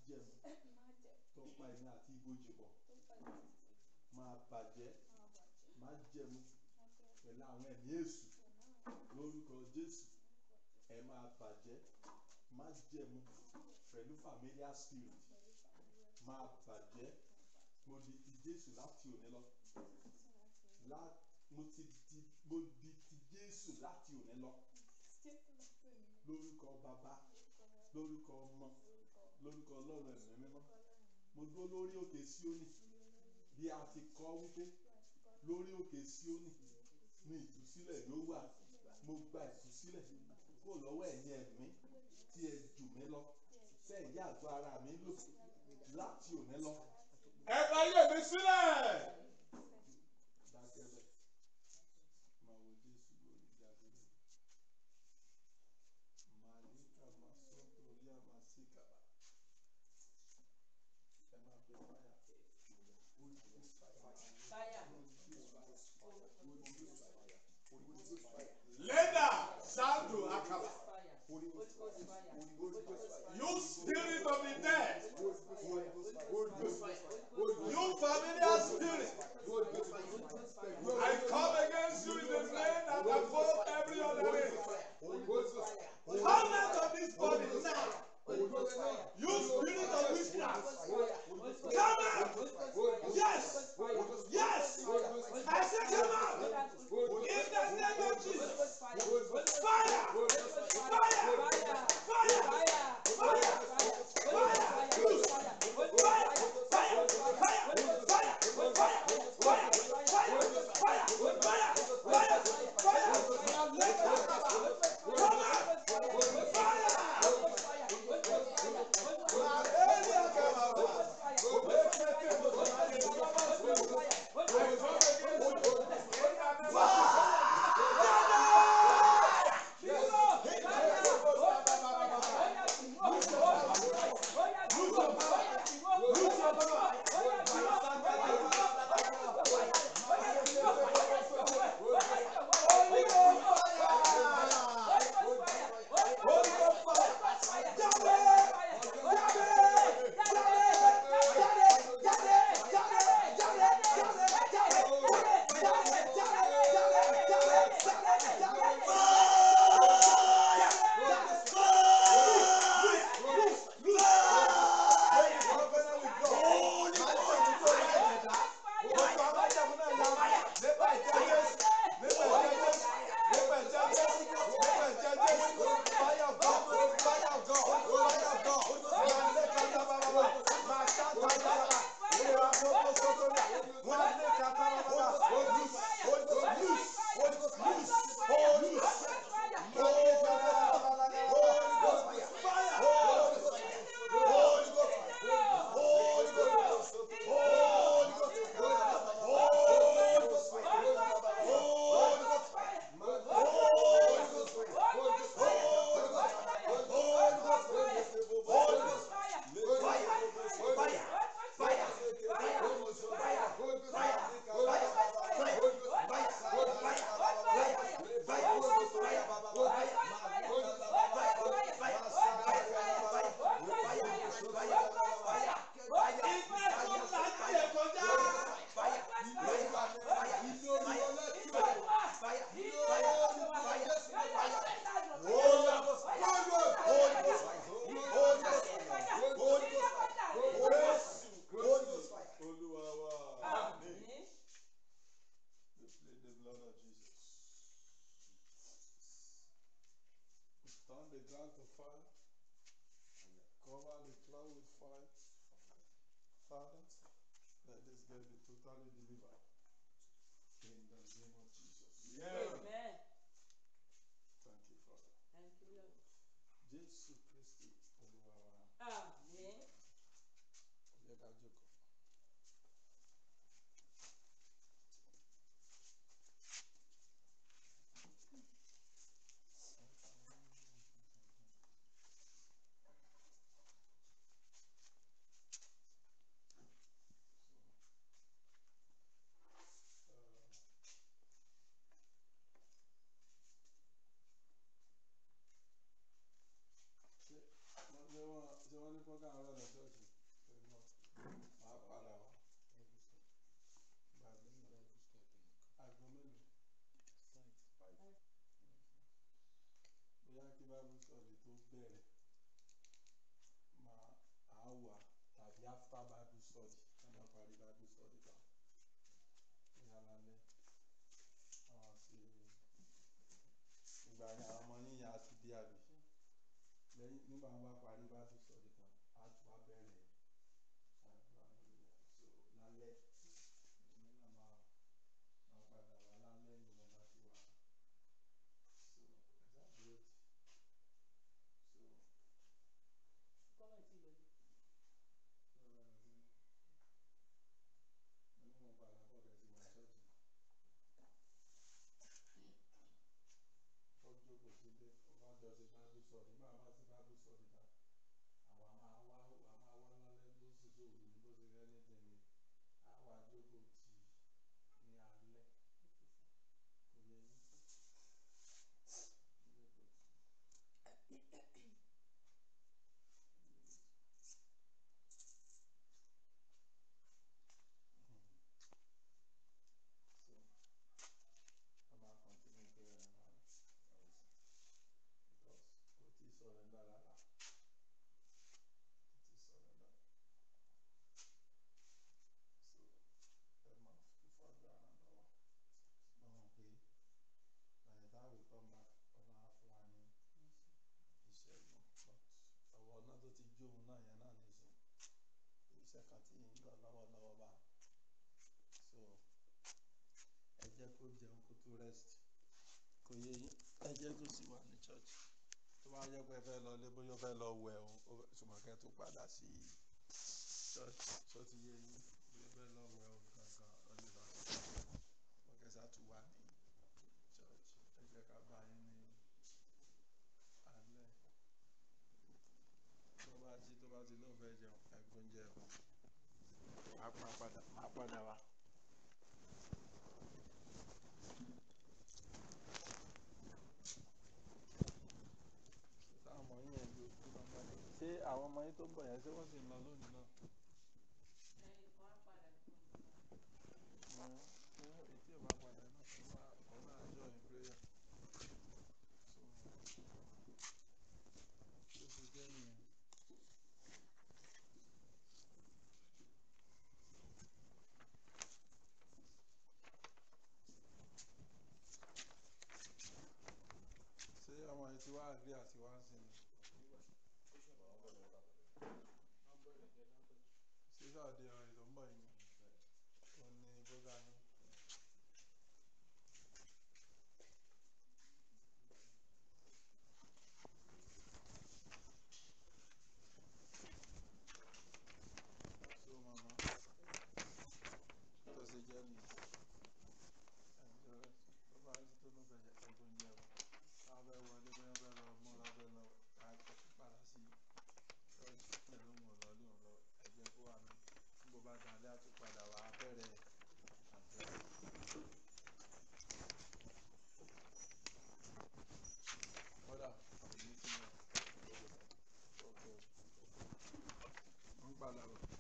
jẹ̀mú tó pa ẹ̀mí àti ibojì pọ̀ máa bàjẹ́ máa jẹ̀mú pẹ̀lú àwọn ẹ̀mí èṣù lórúkọ jésù ẹ máa bàjẹ́ máa jẹ̀mú pẹ̀lú familiar spirit máa bàjẹ́ mo di ti jésù láti òní lọ lá- mo ti di mo di ti jésù láti òní lọ lórúkọ bàbá lórúkọ ọmọ lórúkọ ọlọ́run ẹ̀mí mímọ́ mo dúró lórí òkè síónì bí a ti kọ wípé lórí òkè síónì ní ìtúsílẹ̀ ló wà mo gba ìtúsílẹ̀ kó lọ́wọ́ ẹ̀yin ẹ̀mí tí ẹ jù mí lọ tẹ́ ẹ̀ yá àgọ́ ara mi lò láti òní lọ. ẹ bá yé mi sílẹ̀. dákẹ́ bẹ́ẹ̀ máa wo jésù lórí jáde rẹ̀ màlíkà máa sọ torí àmà sí kàbà ẹ máa fi fáyà Holy Ghost fire. Leda Sando Akaba. You spirit of the dead. You familiar spirit. I come against you in the name that above every other name. Come out of this body now. You spirit of witchcraft. Come out. Yes. Yes. I say come out. In the name of Jesus. Fire. Fire. Fire. Fire. Fire. Loose. Fire. Fire. Fire. Fire. Fire. Fire. Fire. Fire. Fire. Fire. Let it come out. Fire. We plead the blood of Jesus. We turn the ground to fire. Cover the cloud with fire. Father, let this girl be totally delivered. In the name of Jesus. Amen. Thank you, Father. Thank you, Lord. Jésù Kristi Olúwa wa. Amen. Ẹ ká jókòó. ìgbà yẹn àwọn ọmọ yín yẹn á ti dé àbí lẹ́yìn nígbà wọn bá parí bá tún sọ̀rọ̀ kan á tún wá bẹ̀rẹ̀ àdúrà lórí ẹ̀ so lálẹ́ èmi náà máa máa padà wá lálẹ́ ìgbà láti wá so ẹ̀sà dúró tì so kọ́mọ̀ tí lóye. so ẹ̀ ẹ̀ mo ní mo padà bọ̀ kẹ́sì wá ṣọ́ọ̀ṣì ó jókòó sílé ó bá jọ ṣe bible study nígbà bá ṣe bible study ta àwa máa wá àwa máa wá lálẹ́ bó sì ṣe òru ní bó ṣe rẹ́ ní tẹ̀lé àwa jókòó tì ní alẹ́ kò yẹ yín jókòó tì. So, a máa continue prayer náà because kò tí ì surrender rárá kò tí ì surrender so ẹ máa fi fàdúrà ràn lọ́wọ́ mo mọ̀ pé by the time we come back ọba á fún wa ní ìṣẹ́gun but ọwọ́ náà tó ti jó òun náà yẹn náà nìṣó iṣẹ́ kan tí ń lọ lọ́wọ́lọ́wọ́ bá so ẹ jẹ́ kó jẹun kó tó rest kò yé yín ẹ jẹ́ kó sì wà ní church tó bá yẹ pé ẹ fẹ́ lọ lé bóyá ó fẹ́ lọ wẹ̀ o ó fẹ́- ṣùgbọ́n kẹ́ tó padà sí church tó ti yé yín bóyá ó fẹ́ lọ wẹ̀ o gangan ó lè lọ sí wọ́n kẹsà tún wà ní church ẹ jẹ́ ká bá yín ní alẹ́ tó bá jí tó bá ti lóun fẹ́ jẹun ẹ̀gbọ́n jẹun á pa padà má padà wá. táwọn ọmọ yín yẹn ló kú lọ́gbà ṣé àwọn ọmọ yín tó ń bọ̀ yẹn ṣé wọ́n sì ń lọ lónìí náà. ẹyin kan á padà fún un. Ẹ fún etí ẹ̀ bá padà náà òun náà òun náà join prayer. So ló ṣe jẹ́ nìyẹn. ṣé ọmọ yìí ti wá àgbé àti wá sí ni ṣé sáàdé ọ̀rẹ́ tó ń bọ̀ yìí ni ó ní bóga ní. so mama tó ṣe jẹ́ nìyẹn ẹ̀jọ̀ rẹ̀ tó bá rí tó ló fẹ́ ẹ̀gbọ́n jẹ́ o abẹ́ wọlé bóyá bẹ́ẹ̀ lọ múra bẹ́ẹ̀ lọ àìkọ́ padà sí ṣọ́ọ̀ṣì pẹ̀lú òun ọ̀lọ́ ní ọ̀lọ́ ẹ̀jẹ̀ kó wà ní gbogbo bá dalẹ́ àtúpadà wà á bẹ̀rẹ̀ àdúrà. kódà èyí ti yàn ókè ń padà bọ̀.